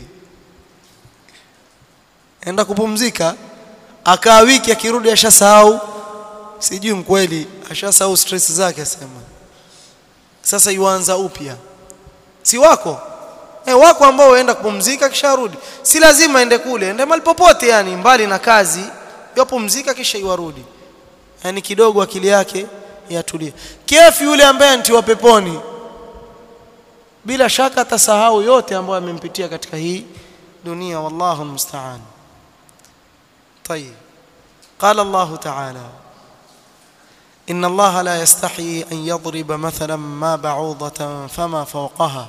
enda kupumzika akaa wiki akirudi ashasahau sijui mkweli ashasahau stress zake asema sasa yuanza upya si wako eh wako ambao waenda kupumzika kisha rudi si lazima ende kule ende mahali popote yani mbali na kazi yapumzika kisha iwarudi yani kidogo akili yake yatulia kefu yule ambaye antiwa peponi bila shaka atasahau yote ambayo amempitia katika hii dunia wallahu musta'an طيب قال الله تعالى إن الله لا يستحي أن يضرب مثلا ما بعوضة فما فوقها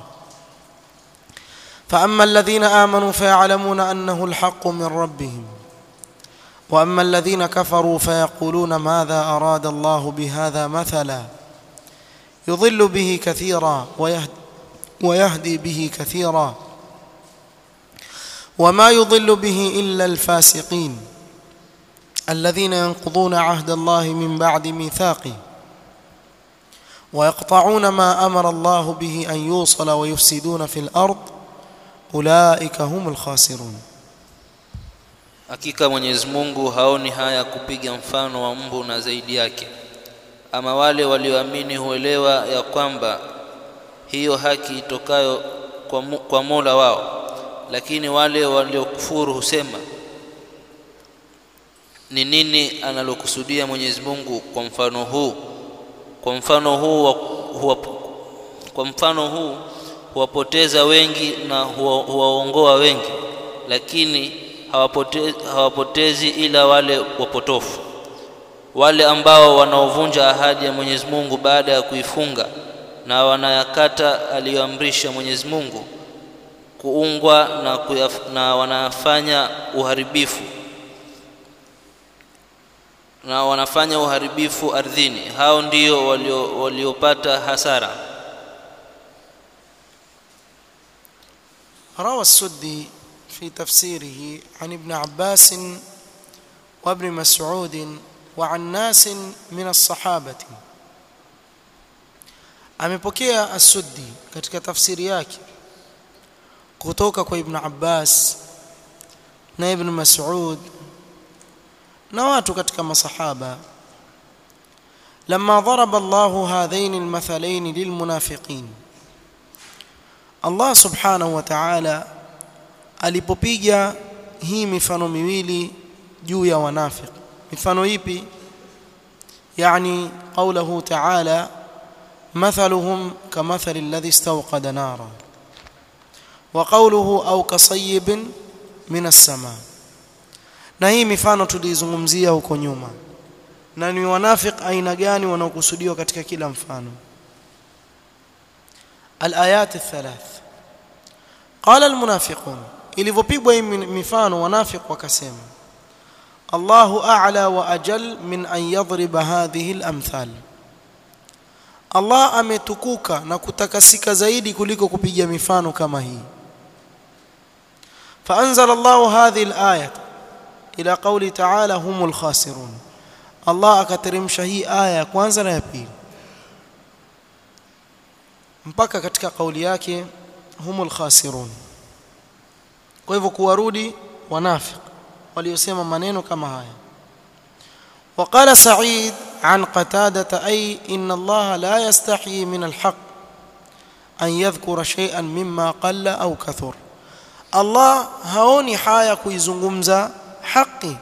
فأما الذين آمنوا فيعلمون أنه الحق من ربهم وأما الذين كفروا فيقولون ماذا أراد الله بهذا مثلا يضل به كثيرا ويهدي, ويهدي به كثيرا وما يضل به إلا الفاسقين الذين ينقضون عهد الله من بعد ميثاقه ويقطعون ما أمر الله به أن يوصل ويفسدون في الأرض أولئك هم الخاسرون hakika Mwenyezi Mungu haoni haya kupiga mfano wa mbu na zaidi yake ama wale walioamini huelewa ya kwamba hiyo haki itokayo kwa, mu, kwa Mola wao lakini wale waliokufuru husema ni nini analokusudia Mwenyezi Mungu kwa mfano huu kwa mfano huu huwa, kwa mfano huu huwapoteza wengi na huwaongoa wengi lakini hawapotezi, hawapotezi ila wale wapotofu wale ambao wanaovunja ahadi ya Mwenyezi Mungu baada ya kuifunga na wanayakata aliyoamrisha Mwenyezi Mungu kuungwa na, kuyaf, na wanafanya uharibifu na wanafanya uharibifu ardhini hao ndio waliopata walio hasara روى السدي في تفسيره عن ابن عباس وابن مسعود وعن ناس من الصحابة amepokea as-Suddi katika tafsiri yake kutoka kwa Ibn Abbas na Ibn Mas'ud na watu katika masahaba لما ضرب الله هذين المثلين للمنافقين Allah subhanahu wa ta'ala alipopiga hii mifano miwili juu ya wanafiki mifano ipi yani qawluhu ta'ala مثلهم كمثل الذي استوقد نارا وقوله أو كصيب من السماء na hii mifano tulizungumzia huko nyuma na ni wanafiq aina gani wanaokusudiwa katika kila mfano الآيات الثلاث قال المنافقون ilivyopigwa hii mifano wanafiq wakasema Allahu a'la wa ajal min an yadhriba hadhihi al-amthal Allah ametukuka na kutakasika zaidi kuliko kupiga mifano kama hii فأنزل الله هذه الآية إلى قول تعالى هم الخاسرون الله akateremsha hii aya kwanza na ya pili mpaka katika kauli yake humul khasirun kwa hivyo kuwarudi wanafiq waliosema maneno kama haya وقال سعيد عن قتادة أي إن الله لا يستحيي من الحق أن يذكر شيئا مما قل أو كثر الله haoni haya kuizungumza haki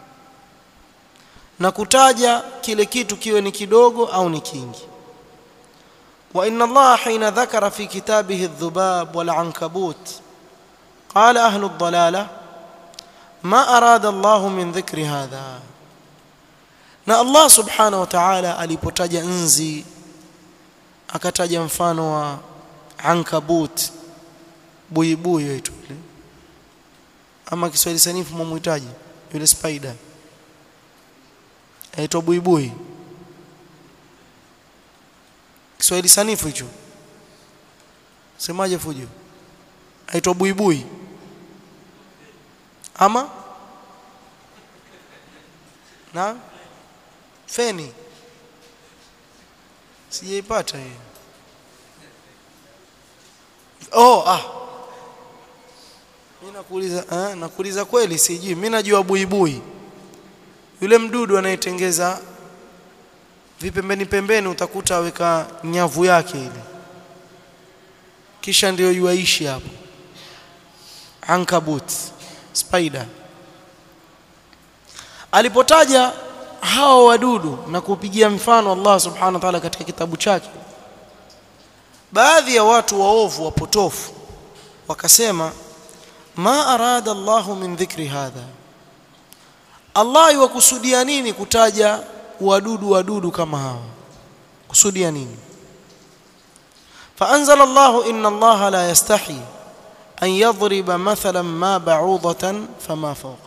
na kutaja kile kitu kiwe ni kidogo au ni kingi وإن الله حين ذكر في كتابه الذباب والعنكبوت قال أهل الضلالة ما أراد الله من ذكر هذا na Allah subhanahu wa ta'ala alipotaja nzi akataja mfano wa ankabut buibui yetu ile ama Kiswahili sanifu mumuhitaji yule spider aitwa buibui Kiswahili sanifu hicho semaje fujo aitwa buibui ama na feni sijaipata hiyo oh ah mimi nakuuliza eh nakuuliza kweli sijui mimi najua buibui yule mdudu anayetengeza vipembeni pembeni utakuta aweka nyavu yake ile kisha ndio yuaishi hapo ankabut spider alipotaja hao wadudu na kupigia mfano Allah subhanahu wa ta'ala katika kitabu chake baadhi ya watu waovu wapotofu wakasema ma arada Allahu min dhikri hadha Allah yukusudia nini kutaja wadudu wadudu kama hawa kusudia nini فأنزل الله إن الله لا يستحي أن يضرب مثلا ما بعوضة فما فوقها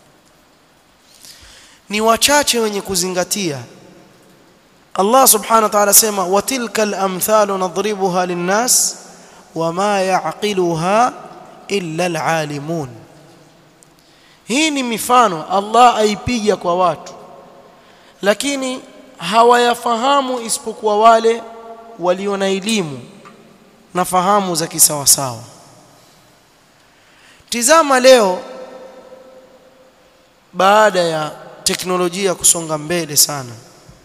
ni wachache wenye kuzingatia Allah subhanahu wa ta'ala sema watilka al-amthalu nadribuha lin-nas wama ya'qiluha illa al-alimun hii ni mifano Allah aipiga kwa watu lakini hawayafahamu isipokuwa wale walio na elimu na fahamu za kisawasawa tizama leo baada ya teknolojia kusonga mbele sana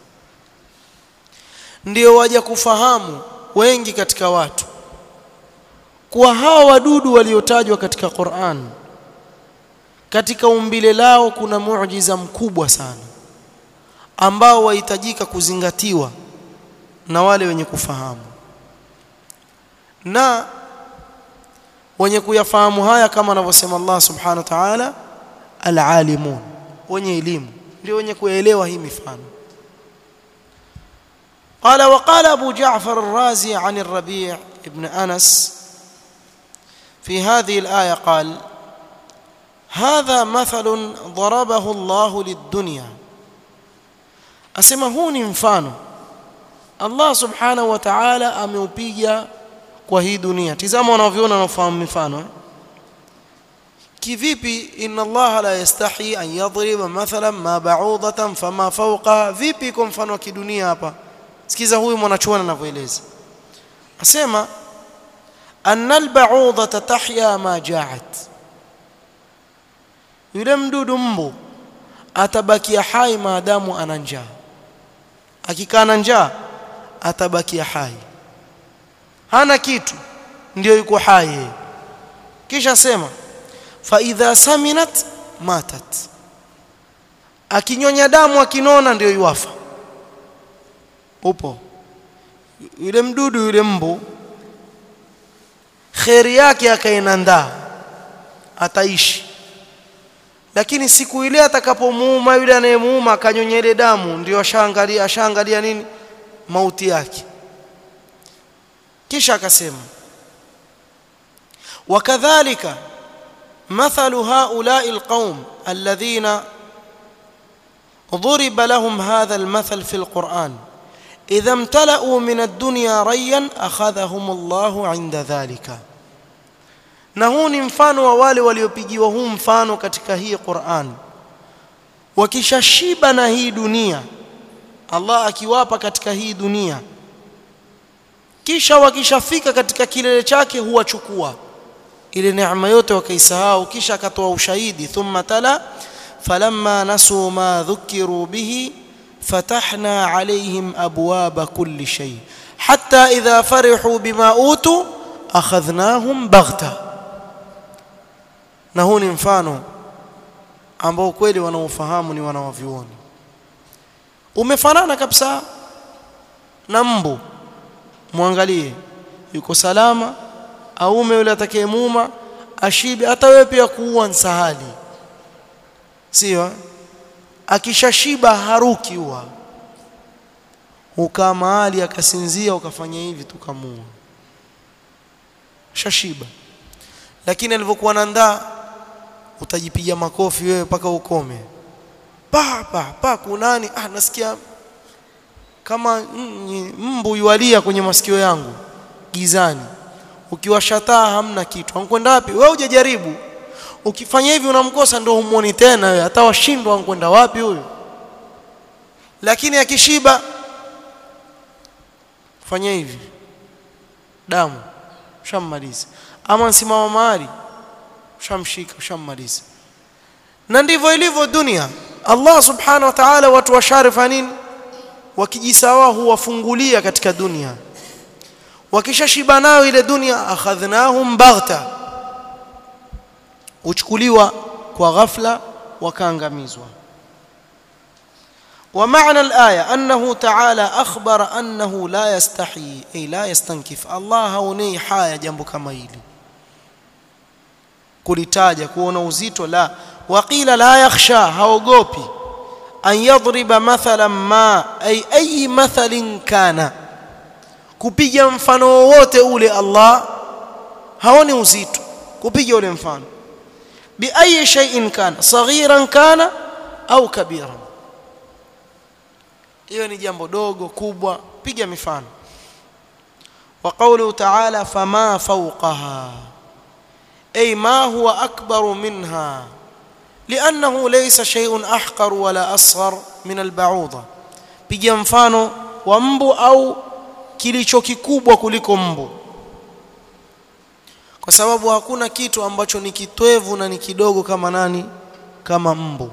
ndio waja kufahamu wengi katika watu kuwa hawa wadudu waliotajwa katika Qur'an katika umbile lao kuna muujiza mkubwa sana ambao wahitajika kuzingatiwa na wale wenye kufahamu na wenye kuyafahamu haya kama anavyosema Allah subhanahu wa ta'ala alalimun wenye elimu ndio wenye kuelewa hii mifano قال وقال أبو جعفر الرازي عن الربيع ابن أنس في هذه الآية قال هذا مثل ضربه الله للدنيا أسمى هوني مفانو Allah subhanahu wa ta'ala ameupiga kwa hii dunia tizama wanavyoona wanafahamu mifano eh? kivipi inna Allah la yastahi an yadriba mathalan ma ba'udatan fama fawqa vipi kwa mfano wa kidunia hapa sikiza huyu mwanachuoni anavyoeleza asema anna al-ba'udata tahya ma ja'at yule mdudu mbu atabakia hai maadamu ana njaa akikaa na njaa atabakia hai hana kitu ndio yuko hai yeye kisha sema fa idha saminat matat akinyonya damu akinona ndio yuafa upo yule mdudu yule mbu kheri yake akainandaa ataishi lakini siku ile atakapomuuma yule anayemuuma akanyonya ile damu ndio ashaangalia ashaangalia nini mauti yake kisha akasema wakadhalika مثل هؤلاء القوم الذين ضرب لهم هذا المثل في القرآن إذا امتلأوا من الدنيا ريا أخذهم الله عند ذلك na huu ni mfano wa wale waliopigiwa huu mfano katika hii Qur'an wakishashiba na hii dunia Allah akiwapa katika hii dunia kisha wakishafika katika kilele chake huwachukua ile neema yote wakaisahau kisha akatoa ushahidi thumma tala falamma nasu ma dhukiru bihi fatahna alaihim abwaba kulli shay hatta idha farihu bima utu akhadhnahum baghta na huu ni mfano ambao kweli wanaofahamu ni wanawavyuoni umefanana kabisa na mbu mwangalie yuko salama aume yule atakayemuuma ashibe hata wewe pia kuua nsahali sio akishashiba haruki huwa ukaa mahali akasinzia ukafanya hivi tukamua shashiba lakini alivyokuwa na ndaa utajipiga makofi wewe mpaka ukome pa pa pa kunani ah nasikia kama mbu yualia kwenye masikio yangu gizani ukiwashataa hamna kitu ankwenda wapi wewe hujajaribu ukifanya hivi unamkosa ndio humuoni tena wewe hata washindwa ankwenda wapi huyo lakini akishiba fanya hivi damu ushammaliza ama nsimama mahali ushamshika ushammaliza na ndivyo ilivyo dunia Allah subhanahu wa ta'ala watu washarifa nini wakijisawa huwafungulia katika dunia wakishashiba nayo ile dunia akhadhnahum baghta uchukuliwa kwa ghafla wakaangamizwa ومعنى الآية أنه تعالى أخبر أنه لا يستحي أي لا يستنكف الله هوني حاية جنب كما يلي kulitaja kuona uzito la waqila la yakhsha haogopi an yadriba mathalan ma ay ayi mathalin kana kupiga mfano wowote ule Allah haoni uzito kupiga ule mfano bi ayi shay'in kana saghiran kana au kabiran hiyo ni jambo dogo kubwa piga mifano wa qawluhu ta'ala fama fawqaha ay ma huwa akbaru minha لانه ليس شيء احقر ولا اصغر من البعوضه piga mfano wa mbu au kilicho kikubwa kuliko mbu kwa sababu hakuna kitu ambacho ni kitwevu na ni kidogo kama nani kama mbu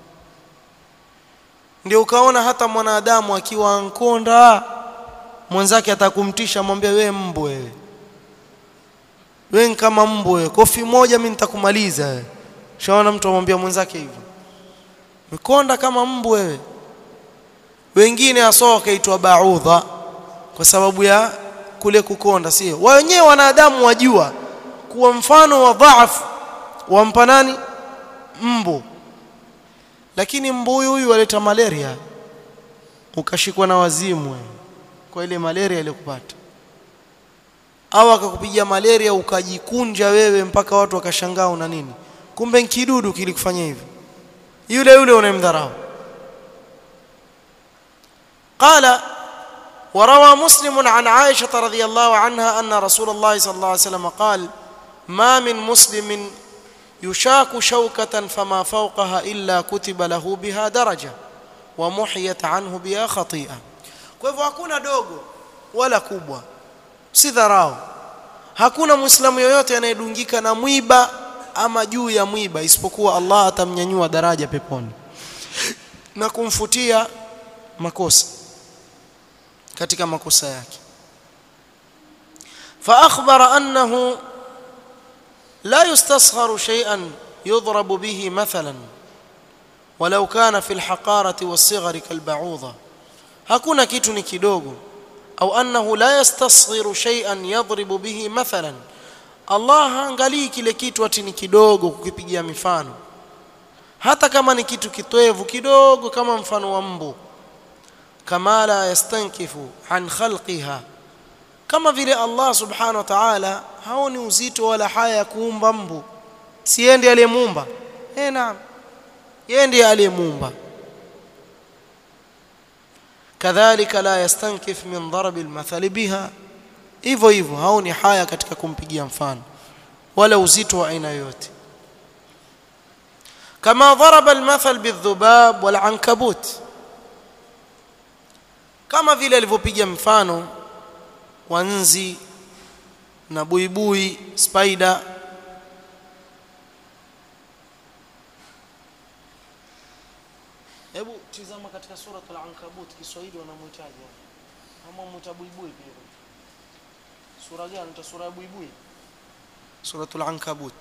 ndio ukaona hata mwanadamu akiwa ankonda mwenzake atakumtisha mwambie we mbu wewe wewe kama mbu wewe kofi moja mimi nitakumaliza wewe shaona mtu amwambia mwenzake hivyo mikonda kama mbu wewe wengine asoa wakaitwa baudha kwa sababu ya kule kukonda sio wenyewe wanadamu wajua kuwa mfano wa dhaifu wampa nani mbu lakini mbu huyu huyu waleta malaria ukashikwa na wazimu kwa ile malaria iliyokupata au akakupiga malaria ukajikunja wewe mpaka watu wakashangaa una nini kumbe kidudu kilikufanya hivyo yule yule unamdharau قال وروى مسلم عن عائشة رضي الله عنها أن رسول الله صلى الله عليه وسلم قال ما من مسلم yushaku shawkatan fama fawqaha illa kutiba lahu biha daraja wa muhiyat anhu biha khati'a kwa hivyo hakuna dogo wala kubwa si dharau hakuna muislamu yoyote anayedungika na mwiba ama juu ya mwiba isipokuwa Allah atamnyanyua daraja peponi na kumfutia makosa katika makosa yake فأخبر أنه لا يستصغر شيئا يضرب به مثلا ولو كان في الحقارة والصغر كالبعوضة hakuna kitu ni kidogo au annahu la yastasghiru shay'an yadribu bihi mathalan Allah haangalii kile kitu ati ni kidogo kukipigia mifano hata kama ni kitu kitwevu kidogo kama mfano wa mbu kama la yastankifu an khalqiha kama vile Allah subhanahu wa ta'ala haoni uzito wala haya ya kuumba mbu si yeye ndiye aliyemuumba eh naam yeye ndiye aliyemuumba kadhalika la yastankif min darbi almathali biha hivyo hivyo haoni haya katika kumpigia mfano wala uzito wa aina yoyote kama daraba almathal bidhubab walankabut kama vile alivyopiga mfano wa nzi na buibui spider hebu tizama katika suratul ankabut kiswahili wanamuitaje ama muita buibui pia sura gani ta sura ya buibui suratul ankabut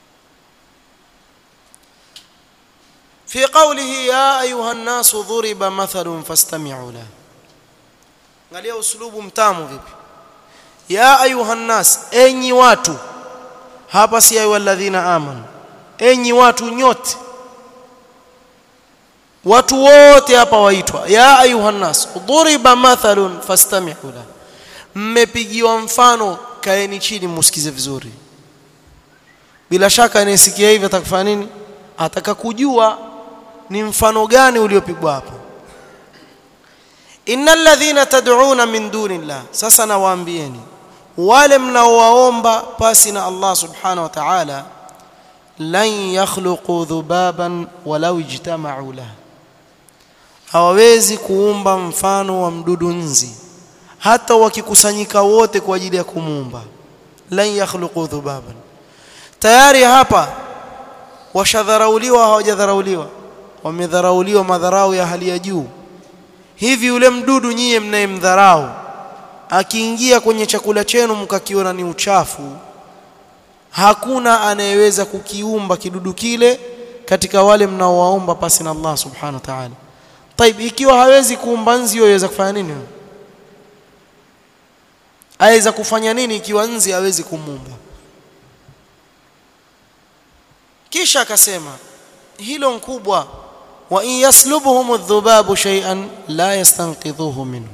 في قوله يا أيها الناس ضرب مثل فاستمعوا له angalia uslubu mtamu vipi ya ayuha nnas enyi watu hapa si ayu alladhina amanu enyi watu nyote watu wote hapa waitwa ya ayuha nnas duriba mathalun fastami'u la mmepigiwa mfano kaeni chini musikize vizuri bila shaka anayesikia hivi atakufanya nini ataka kujua ni mfano gani uliopigwa hapa innal ladhina tad'una min dunillah sasa nawaambieni wale mnaowaomba pasi na Allah subhanahu wa ta'ala lan yakhluqu dhubaban walau ijtama'u lahu hawawezi kuumba mfano wa mdudu nzi hata wakikusanyika wote kwa ajili ya kumuumba lan yakhluqu dhubaban tayari hapa washadharauliwa hawajadharauliwa wamedharauliwa madharau ya hali ya juu hivi yule mdudu nyie mnayemdharau akiingia kwenye chakula chenu mkakiona ni uchafu hakuna anayeweza kukiumba kidudu kile katika wale mnaowaomba pasi na Allah subhanahu wa ta'ala طيب ikiwa hawezi kuumba nzi yaweza kufanya nini aweza kufanya nini ikiwa nzi hawezi kumuumba kisha akasema hilo mkubwa wa in yaslubuhum adh-dhubabu shay'an la yastanqidhuhu minhu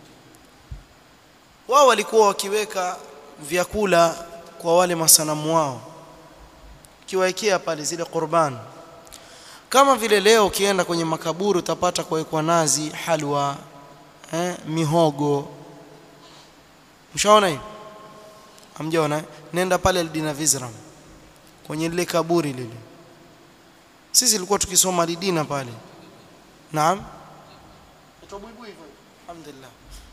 wao walikuwa wakiweka vyakula kwa wale masanamu wao kiwaekea pale zile qurban kama vile leo ukienda kwenye makaburi utapata kuwekwa nazi halwa eh, mihogo mshaona hiyo hamjaona nenda pale Aldina Vizram kwenye lile kaburi lile sisi tulikuwa tukisoma lidina pale naam itobuibui hivyo alhamdulillah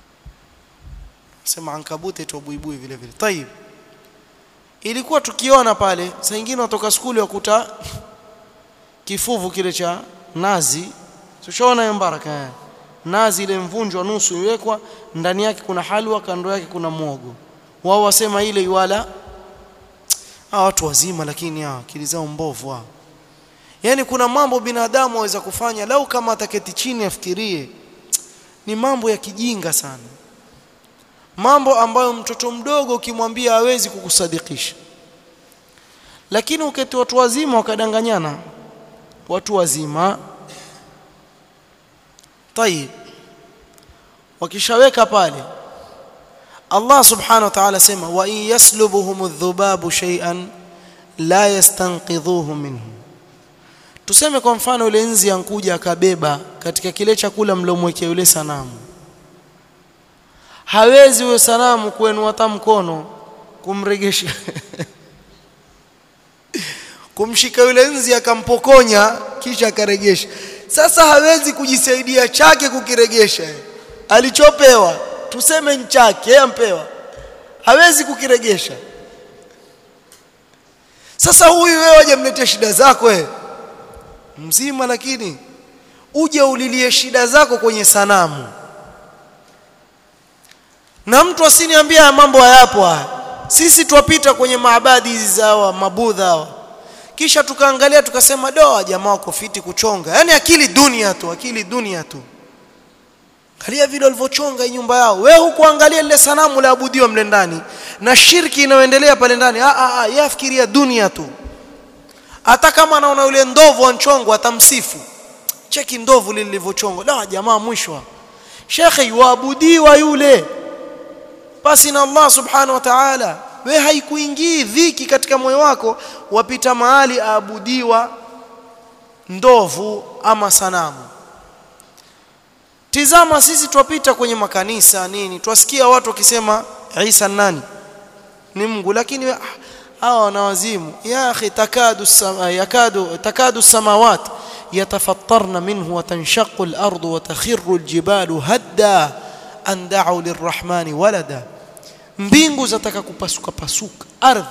sema ankabuti itobuibui vile vile tayib ilikuwa tukiona pale saa nyingine watoka skuli wakuta kifuvu kile cha nazi tushaona hiyo baraka nazi ile mvunjwa nusu iwekwa ndani yake kuna halwa kando yake kuna mwogo wao wasema ile iwala hawa watu wazima lakini hawa akili zao mbovu hao yani kuna mambo binadamu waweza kufanya lau kama ataketi chini afikirie ni mambo ya kijinga sana mambo ambayo mtoto mdogo ukimwambia hawezi kukusadikisha lakini uketi watu wazima wakadanganyana watu wazima tayib wakishaweka pale Allah subhanahu wa ta'ala sema wa in yaslubuhum adh-dhubabu shay'an la yastanqidhuhu minhu tuseme kwa mfano yule nzi ankuja akabeba katika kile chakula mlomwekea yule sanamu hawezi huyo sanamu kuenua hata mkono kumregesha kumshika yule nzi akampokonya kisha akaregesha sasa hawezi kujisaidia chake kukiregesha alichopewa tuseme nchake ampewa hawezi kukiregesha sasa huyu wewe waje mletee shida zako wewe mzima lakini uje ulilie shida zako kwenye sanamu na mtu asiniambia haya mambo hayapo haya sisi twapita kwenye maabadi hizi zawa mabudha hawa kisha tukaangalia tukasema doa jamaa wako fiti kuchonga yani akili dunia tu akili dunia tu angalia vile walivyochonga hii nyumba yao wewe hukuangalia lile sanamu la abudiwa mle ndani na shirki inayoendelea pale ndani ah ah yeye afikiria dunia tu hata kama anaona yule ndovu anchongwa atamsifu cheki ndovu lile lilivyochongwa la jamaa mwisho shekhe yuabudiwa yule basi na Allah subhanahu wa ta'ala we haikuingii dhiki katika moyo wako wapita mahali aabudiwa ndovu ama sanamu tizama sisi twapita kwenye makanisa nini twasikia watu wakisema Isa nani ni Mungu lakini hawa wanawazimu ya akhi takadu sama, yakadu takadu samawat yatafattarna minhu wa tanshaqqu al-ardu wa takhirru al-jibalu hadda an da'u lirrahmani walada mbingu zataka kupasuka pasuka ardhi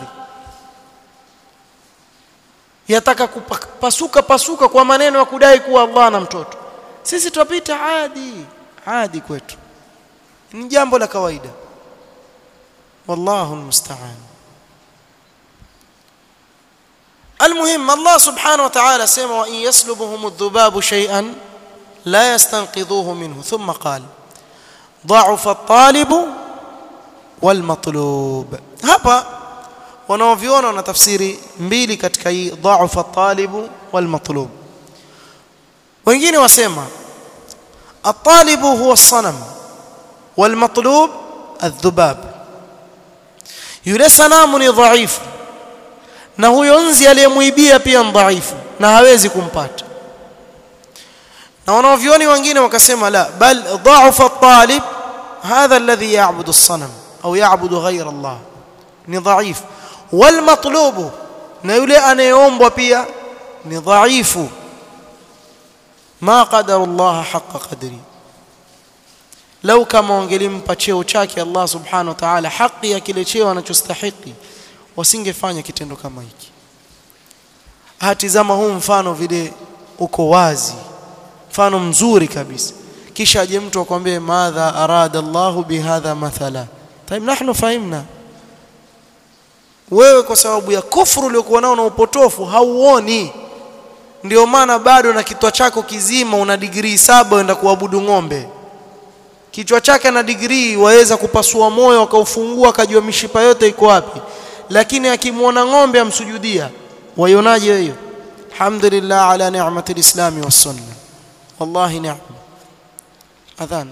yataka kupasuka pasuka kwa maneno ya kudai kuwa Allah na mtoto sisi tupita adi adi kwetu ni jambo la kawaida wallahu almusta'an المهم الله سبحانه وتعالى سمى وإن يسلبهم الذباب شيئا لا يستنقذوه منه ثم قال ضعف الطالب والمطلوب hapa wanaoviona wana tafsiri mbili katika hii dha'fa at-talib wal-matlub wengine wasema at-talib huwa as-sanam wal-matlub adh-dhubab yule sanamu ni dhaifu na huyo nzi aliyemuibia pia ni dhaifu na hawezi kumpata na wanaovioni wengine wakasema la bal dha'fa at-talib hadha alladhi ya'budu as-sanam au yaabudu ghaira Allah ni dhaifu wal matlubu na yule anayeombwa pia ni dhaifu ma qadara Allah haqqa qadri lau kama wangelimpa cheo chake Allah subhanahu wa ta'ala haki ya kile cheo anachostahili wasingefanya kitendo kama hiki hatizama huu mfano vile uko wazi mfano mzuri kabisa kisha aje mtu akwambie madha arada Allahu bihadha mathala طيب نحن فهمنا wewe kwa sababu ya kufuru uliokuwa nao na upotofu hauoni ndio maana bado na kichwa chako kizima una digrii saba uenda kuabudu ng'ombe kichwa chake na digrii waweza kupasua moyo akaufungua akajua mishipa yote iko wapi lakini akimwona ng'ombe amsujudia waionaje hiyo alhamdulillah ala ni'mati alislami was sunna wallahi ni'ma adhana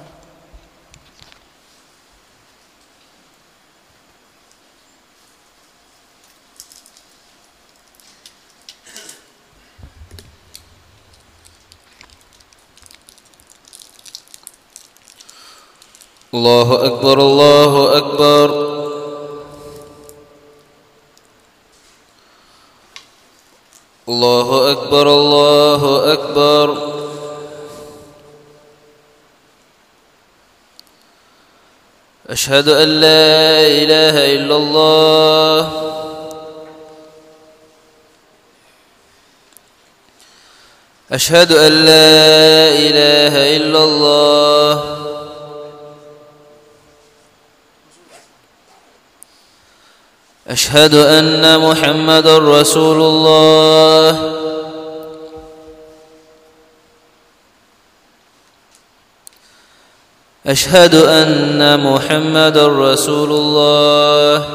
الله أكبر الله أكبر الله أكبر الله أكبر أشهد أن لا إله إلا الله أشهد أن لا إله إلا الله أشهد أن محمد رسول الله أشهد أن محمد رسول الله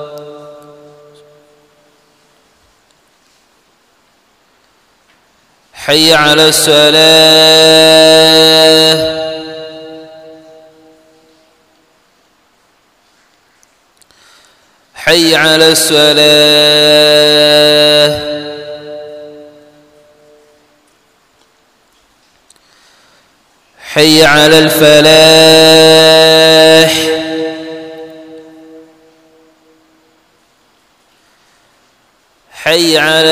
حي على الصلاة حي على الصلاة حي على الفلاح حي حي على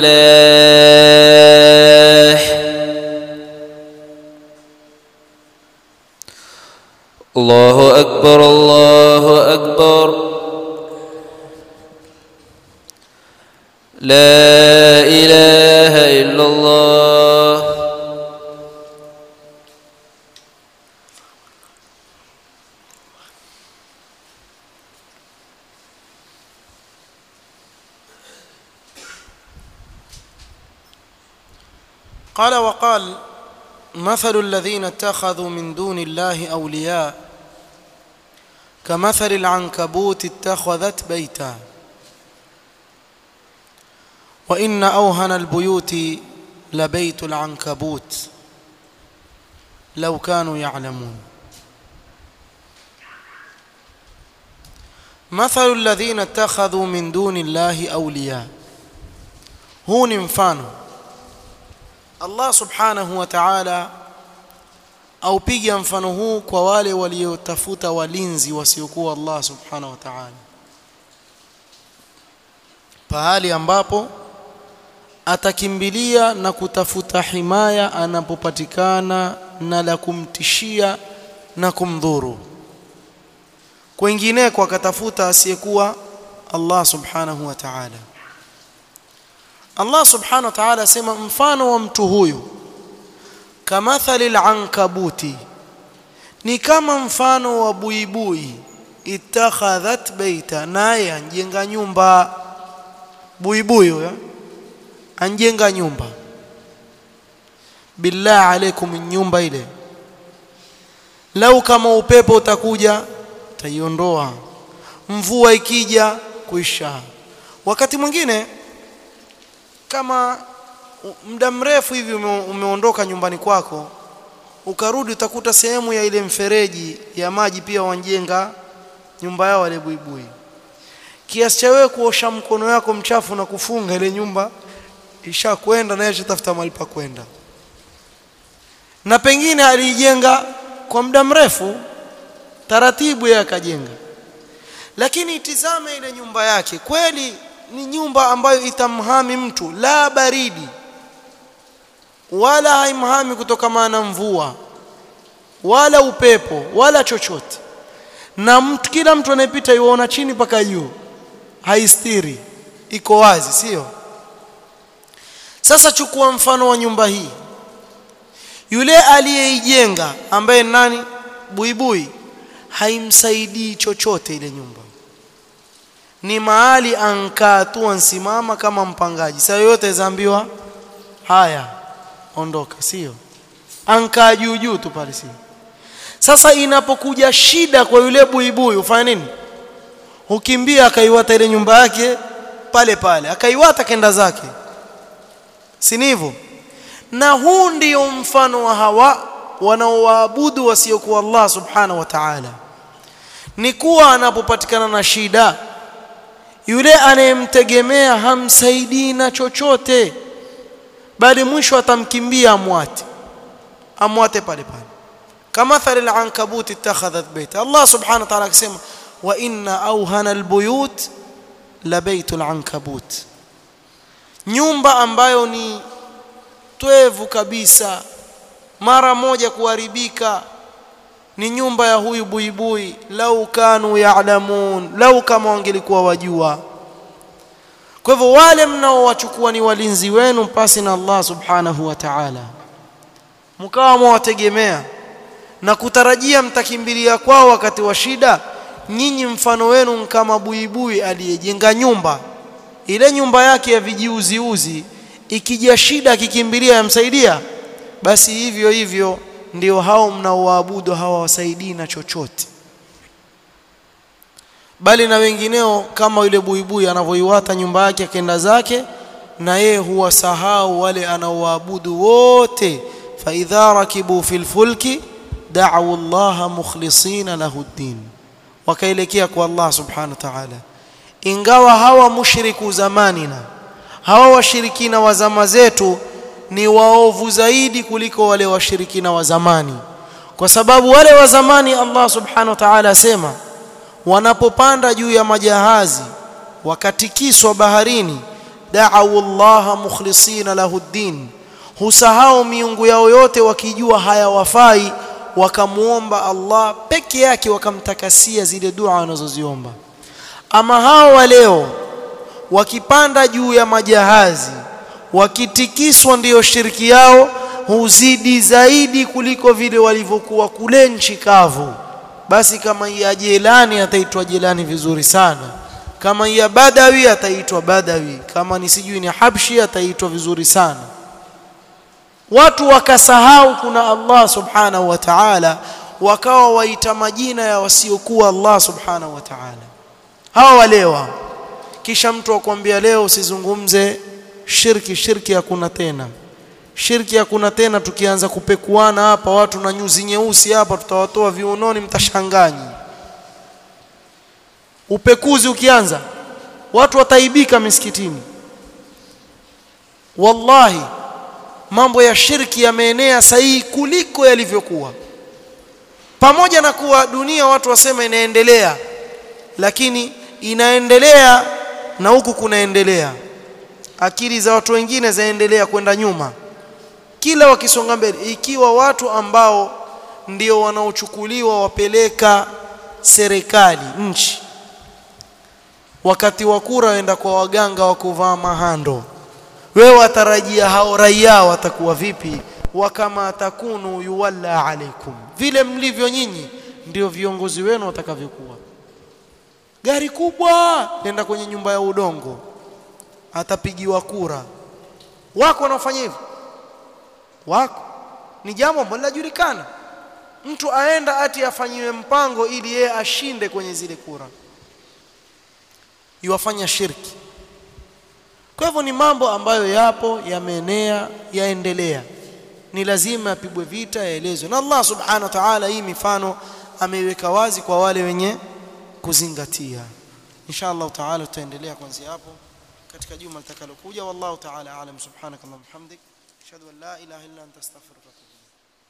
الفلاح الله أكبر الله أكبر لا إله إلا الله قال وقال مثل الذين اتخذوا من دون الله أولياء كمثل العنكبوت اتخذت بيتا وإن أوهن البيوت لبيت العنكبوت لو كانوا يعلمون مثل الذين اتخذوا من دون الله أولياء هو mfano Allah subhanahu wa ta'ala aupiga mfano huu kwa wale waliotafuta walinzi wasiokuwa Allah subhanahu wa ta'ala pahali ambapo atakimbilia na kutafuta himaya anapopatikana na la kumtishia na kumdhuru kwingineko akatafuta asiyekuwa Allah subhanahu wa ta'ala Allah subhanahu wa ta'ala asema mfano wa mtu huyu kamathali al-ankabuti ni kama mfano wa buibui itakhadhat baita naye anjenga nyumba buibui huyo anjenga nyumba billah alaikum nyumba ile lau kama upepo utakuja taiondoa mvua ikija kuisha wakati mwingine kama muda mrefu hivi ume, umeondoka nyumbani kwako ukarudi utakuta sehemu ya ile mfereji ya maji pia wanjenga nyumba yao wale buibui kiasi cha wewe kuosha mkono yako mchafu na kufunga ile nyumba ishakwenda na ishatafuta mahali pa kwenda na pengine aliijenga kwa muda mrefu taratibu yeye akajenga lakini itizame ile nyumba yake kweli ni nyumba ambayo itamhami mtu la baridi wala haimhami kutokana na mvua wala upepo wala chochote na mtu, kila mtu anayepita yuona chini mpaka juu haistiri iko wazi sio sasa chukua mfano wa nyumba hii yule aliyeijenga ambaye nani buibui haimsaidii chochote ile nyumba ni mahali ankaa tu ansimama kama mpangaji saa yote zaambiwa haya ondoka sio ankaa juu juu tu pale sio sasa inapokuja shida kwa yule buibui ufanya nini hukimbia akaiwata ile nyumba yake pale pale akaiwata kenda zake si hivyo na huu ndio mfano wa hawa wanaowaabudu wasiokuwa Allah subhanahu wa ta'ala ni kuwa anapopatikana na shida yule anayemtegemea hamsaidii na chochote bali mwisho atamkimbia amwate amwate pale pale kama thali al-ankabut ittakhadhat bayta Allah subhanahu wa ta'ala akisema wa inna awhana al-buyut la baytul ankabut nyumba ambayo ni twevu kabisa mara moja kuharibika ni nyumba ya huyu buibui lau kanu ya'lamun lau kama wangelikuwa wajua kwa hivyo wale mnaowachukua ni walinzi wenu pasi na Allah subhanahu wa ta'ala mkawa mwategemea na kutarajia mtakimbilia kwao wakati wa shida nyinyi mfano wenu kama buibui aliyejenga nyumba ile nyumba yake ya vijiuziuzi ikija shida akikimbilia yamsaidia basi hivyo hivyo ndio hao mnaoabudu hawawasaidii na chochote bali na wengineo kama yule buibui anavyoiwata nyumba yake akenda zake na yeye huwasahau wale anaoabudu wote fa idha rakibu fil fulki da'u Allah mukhlisina lahu ddin wakaelekea kwa Allah subhanahu wa ta'ala ingawa hawa mushriku zamanina hawa washirikina wa zama zetu ni waovu zaidi kuliko wale washirikina wa zamani kwa sababu wale wa zamani Allah subhanahu wa ta'ala asema wanapopanda juu ya majahazi wakatikiswa baharini da'u Allah mukhlisina lahu ddin husahau miungu yao yote wakijua hayawafai wakamuomba Allah peke yake wakamtakasia zile dua wanazoziomba ama hao wa leo wakipanda juu ya majahazi wakitikiswa ndiyo shiriki yao huzidi zaidi kuliko vile walivyokuwa kule nchi kavu basi kama ya jelani ataitwa jelani vizuri sana kama ya badawi ataitwa badawi kama ni sijui ni habshi ataitwa vizuri sana watu wakasahau kuna Allah subhanahu wa ta'ala wakawa waita majina ya wasiokuwa Allah subhanahu wa ta'ala hawa walewa kisha mtu akwambia leo usizungumze shirki shirki hakuna tena shirki hakuna tena tukianza kupekuana hapa watu na nyuzi nyeusi hapa tutawatoa viunoni mtashanganyi upekuzi ukianza watu wataibika misikitini wallahi mambo ya shirki yameenea sahihi kuliko yalivyokuwa pamoja na kuwa dunia watu wasema inaendelea lakini inaendelea na huku kunaendelea akili za watu wengine zaendelea kwenda nyuma kila wakisonga mbele ikiwa watu ambao ndio wanaochukuliwa wapeleka serikali nchi wakati wa kura waenda kwa waganga wa kuvaa mahando wewe watarajia hao raia watakuwa vipi wakama takunu yuwalla alaikum vile mlivyo nyinyi ndio viongozi wenu watakavyokuwa gari kubwa nenda kwenye nyumba ya udongo atapigiwa kura wako wanaofanya hivyo wako ni jambo ambalo linajulikana mtu aenda ati afanyiwe mpango ili yeye ashinde kwenye zile kura iwafanya shirki kwa hivyo ni mambo ambayo yapo yameenea yaendelea ni lazima yapigwe vita yaelezwe na Allah subhanahu wa ta'ala hii mifano ameiweka wazi kwa wale wenye kuzingatia insha Allah ta'ala tutaendelea kuanzia hapo katika juma litakalokuja wallahu ta'ala alam subhanakallahumma hamdik ashhadu an la ilaha illa anta astaghfiruka wa atubu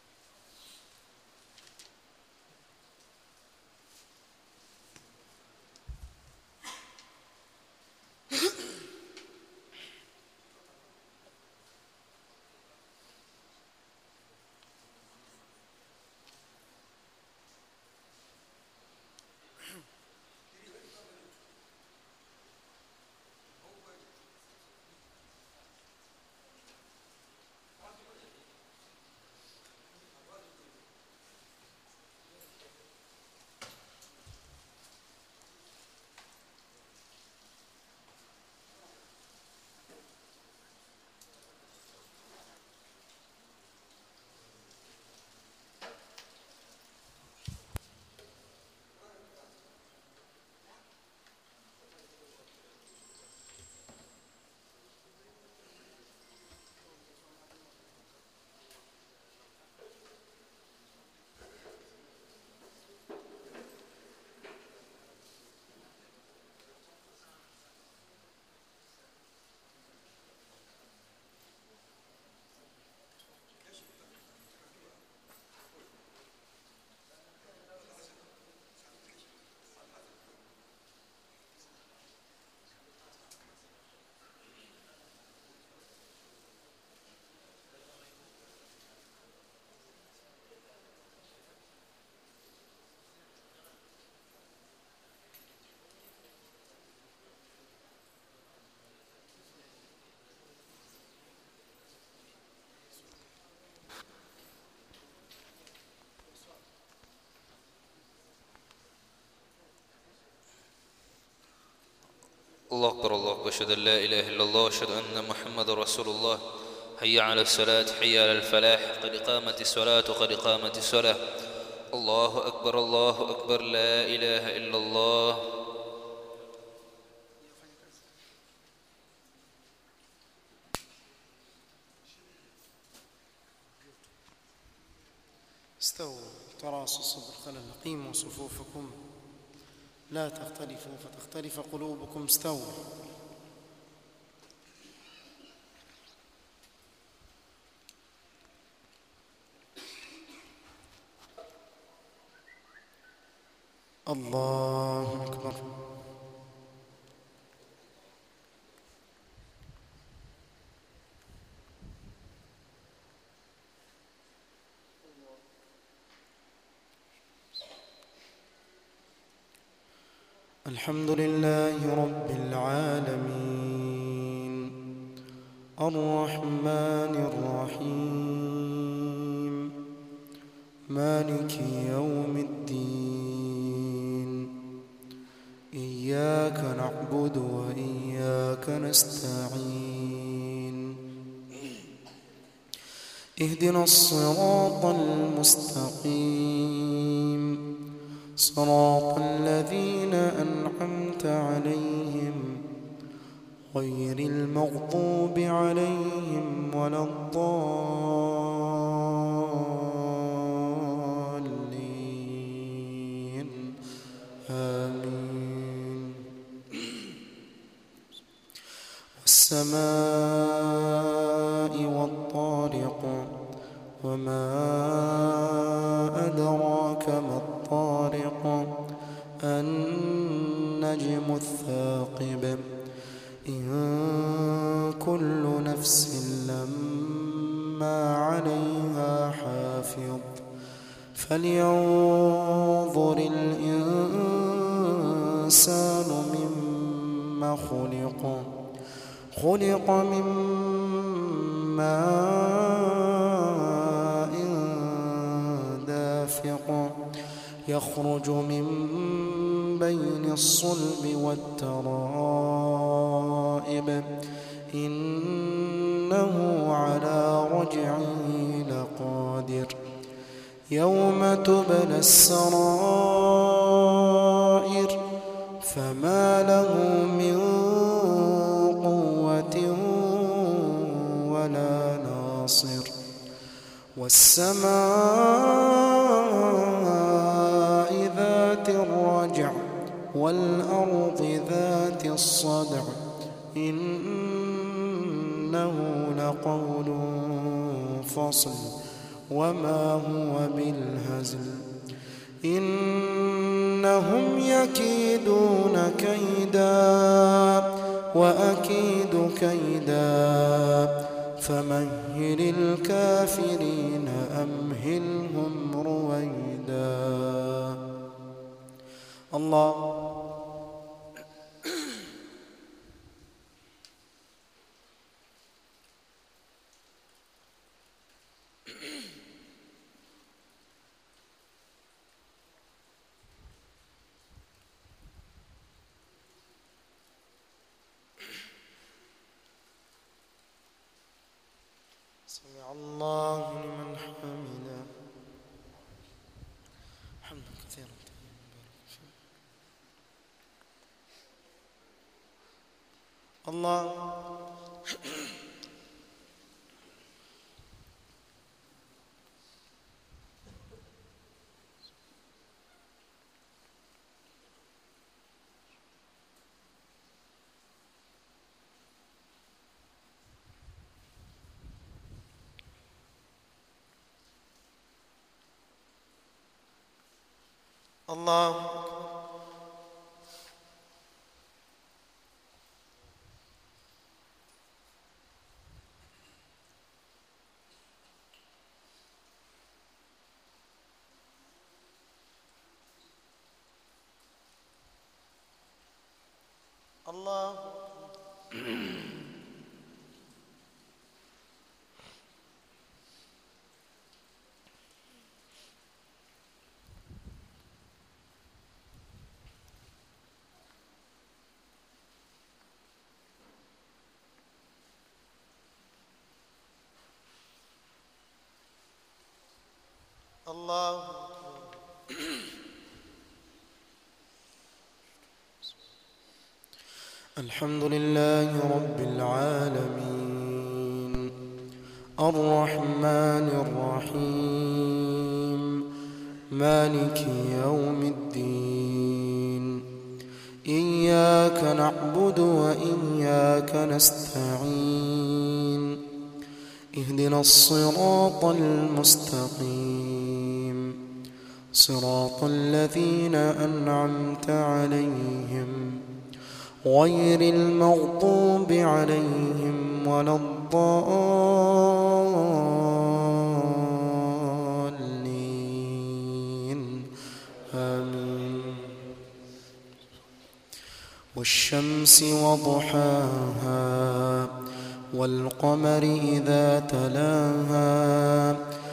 الله أكبر الله أكبر أشهد أن لا إله إلا الله وأشهد أن محمد رسول الله حي على الصلاة حي على الفلاح قد قامت الصلاة قد قامت الصلاة الله أكبر الله أكبر لا إله إلا الله استووا تراصوا الصدر خلل قيموا صفوفكم لا تختلفوا فتختلف قلوبكم استووا الله أكبر الحمد لله رب العالمين الرحمن الرحيم مالك يوم الدين إياك نعبد وإياك نستعين اهدنا الصراط المستقيم صراط الذين أنعمت عليهم غير المغضوب عليهم ولا الضالين آمين والسماء والطارق وما أدراك ما الطارق النجم الثاقب إن كل نفس لما عليها حافظ فلينظر الإنسان مما خلق خلق من ماء دافق يخرج من بين الصلب والترائب إنه على رجعه لقادر يوم تبلى السرائر فما له من قوة ولا ناصر والسماء ذات الرجع والأرض ذات الصدع إنه لقول فصل وما هو بالهزل إنهم يكيدون كيدا وأكيد كيدا فمهل الكافرين أمهلهم رويدا الله سمع الله لمن حمده حمدا كثيرا الله الله الله الله الحمد لله رب العالمين الرحمن الرحيم مالك يوم الدين إياك نعبد وإياك نستعين اهدنا الصراط المستقيم صراط الذين أنعمت عليهم غير المغضوب عليهم ولا الضالين آمين والشمس وضحاها والقمر إذا تلاها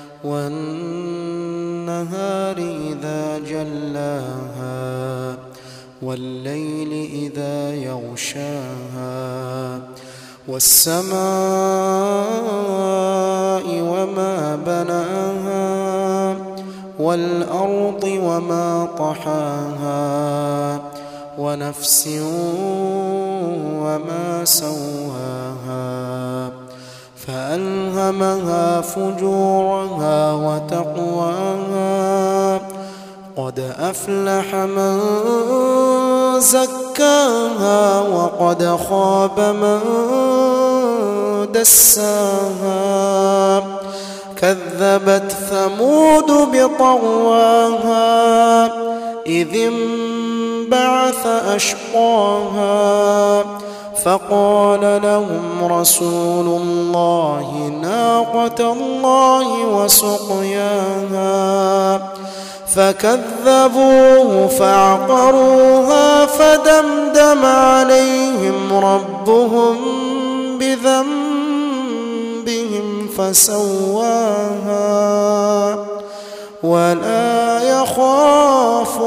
والنهار إذا جلاها والليل إذا يغشاها والسماء وما بناها والأرض وما طحاها ونفس وما سواها فألهمها فجورها وتقواها قد أفلح من زكاها وقد خاب من دساها كذبت ثمود بطغواها إذ انبعث أشقاها فقال لهم رسول الله ناقة الله وسقياها فكذبوه فعقروها فدمدم عليهم ربهم بذنبهم فسواها ولا يخاف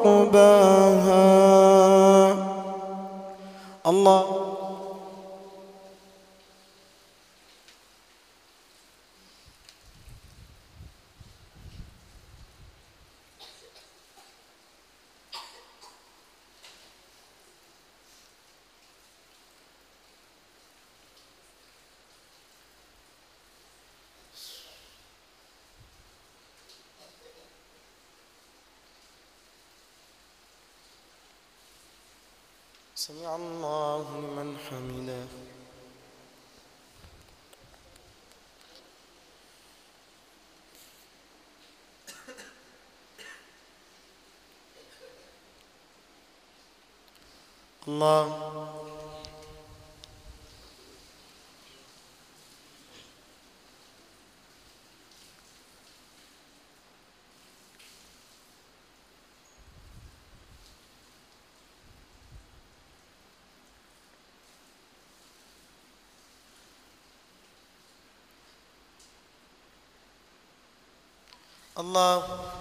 عقباها الله سمع الله لمن حمده الله الله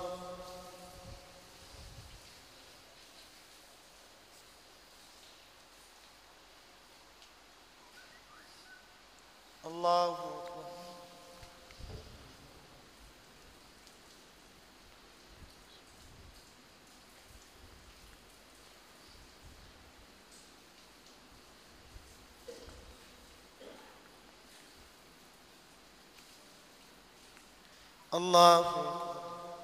الله أكبر الله أكبر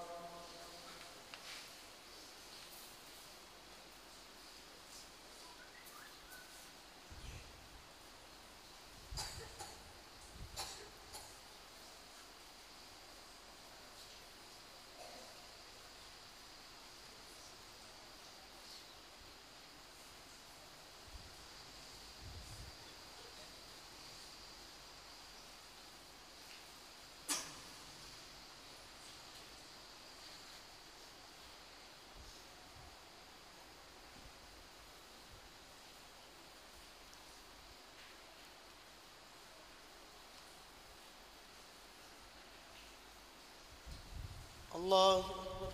الله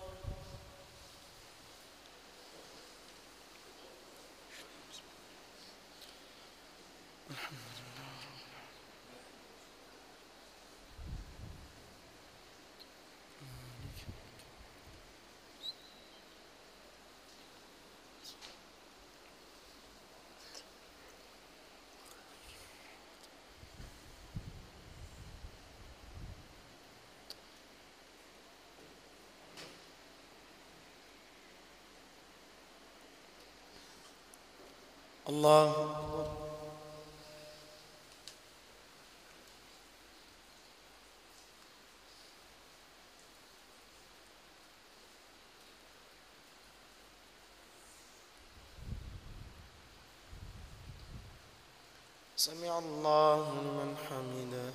الله أكبر سمع الله لمن حمده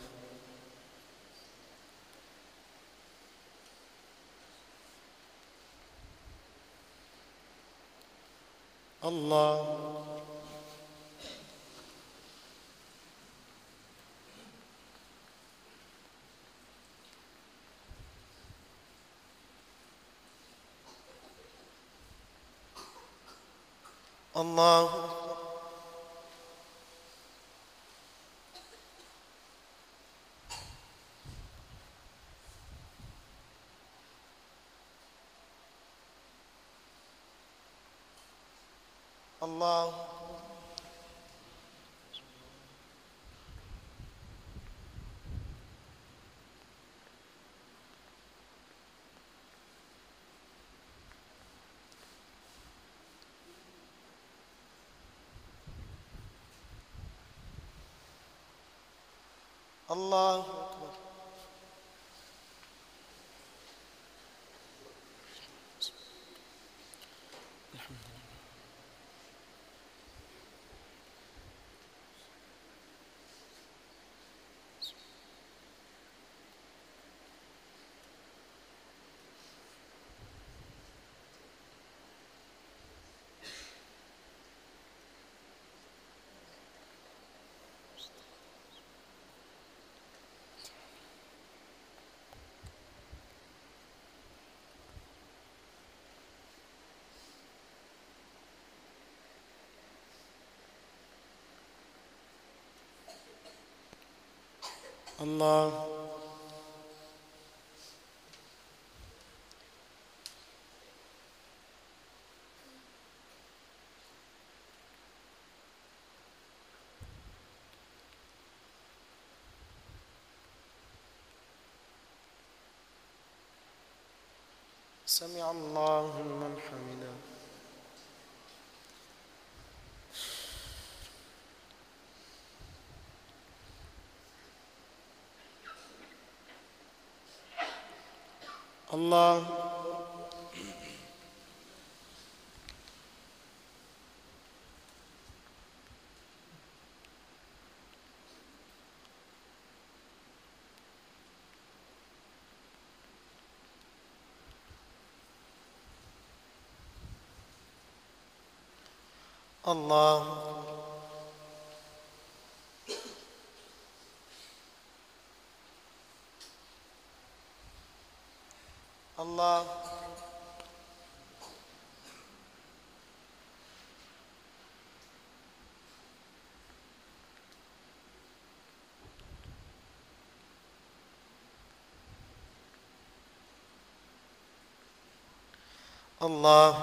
الله الله أكبر الله أكبر الله أكبر الله سمع الله لمن حمده الله الله الله الله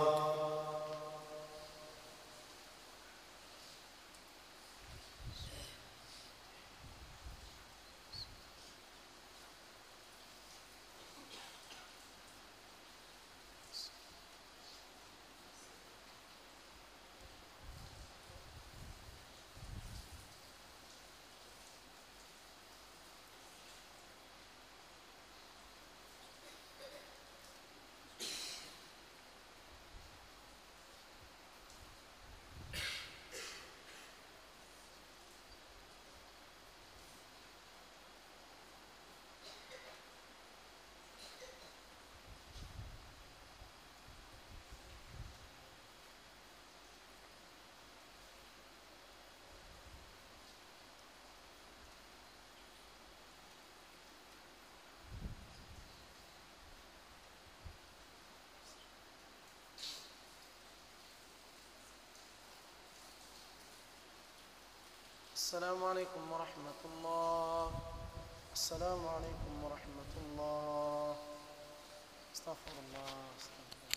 السلام عليكم ورحمة الله السلام عليكم ورحمة الله استغفر الله استغفر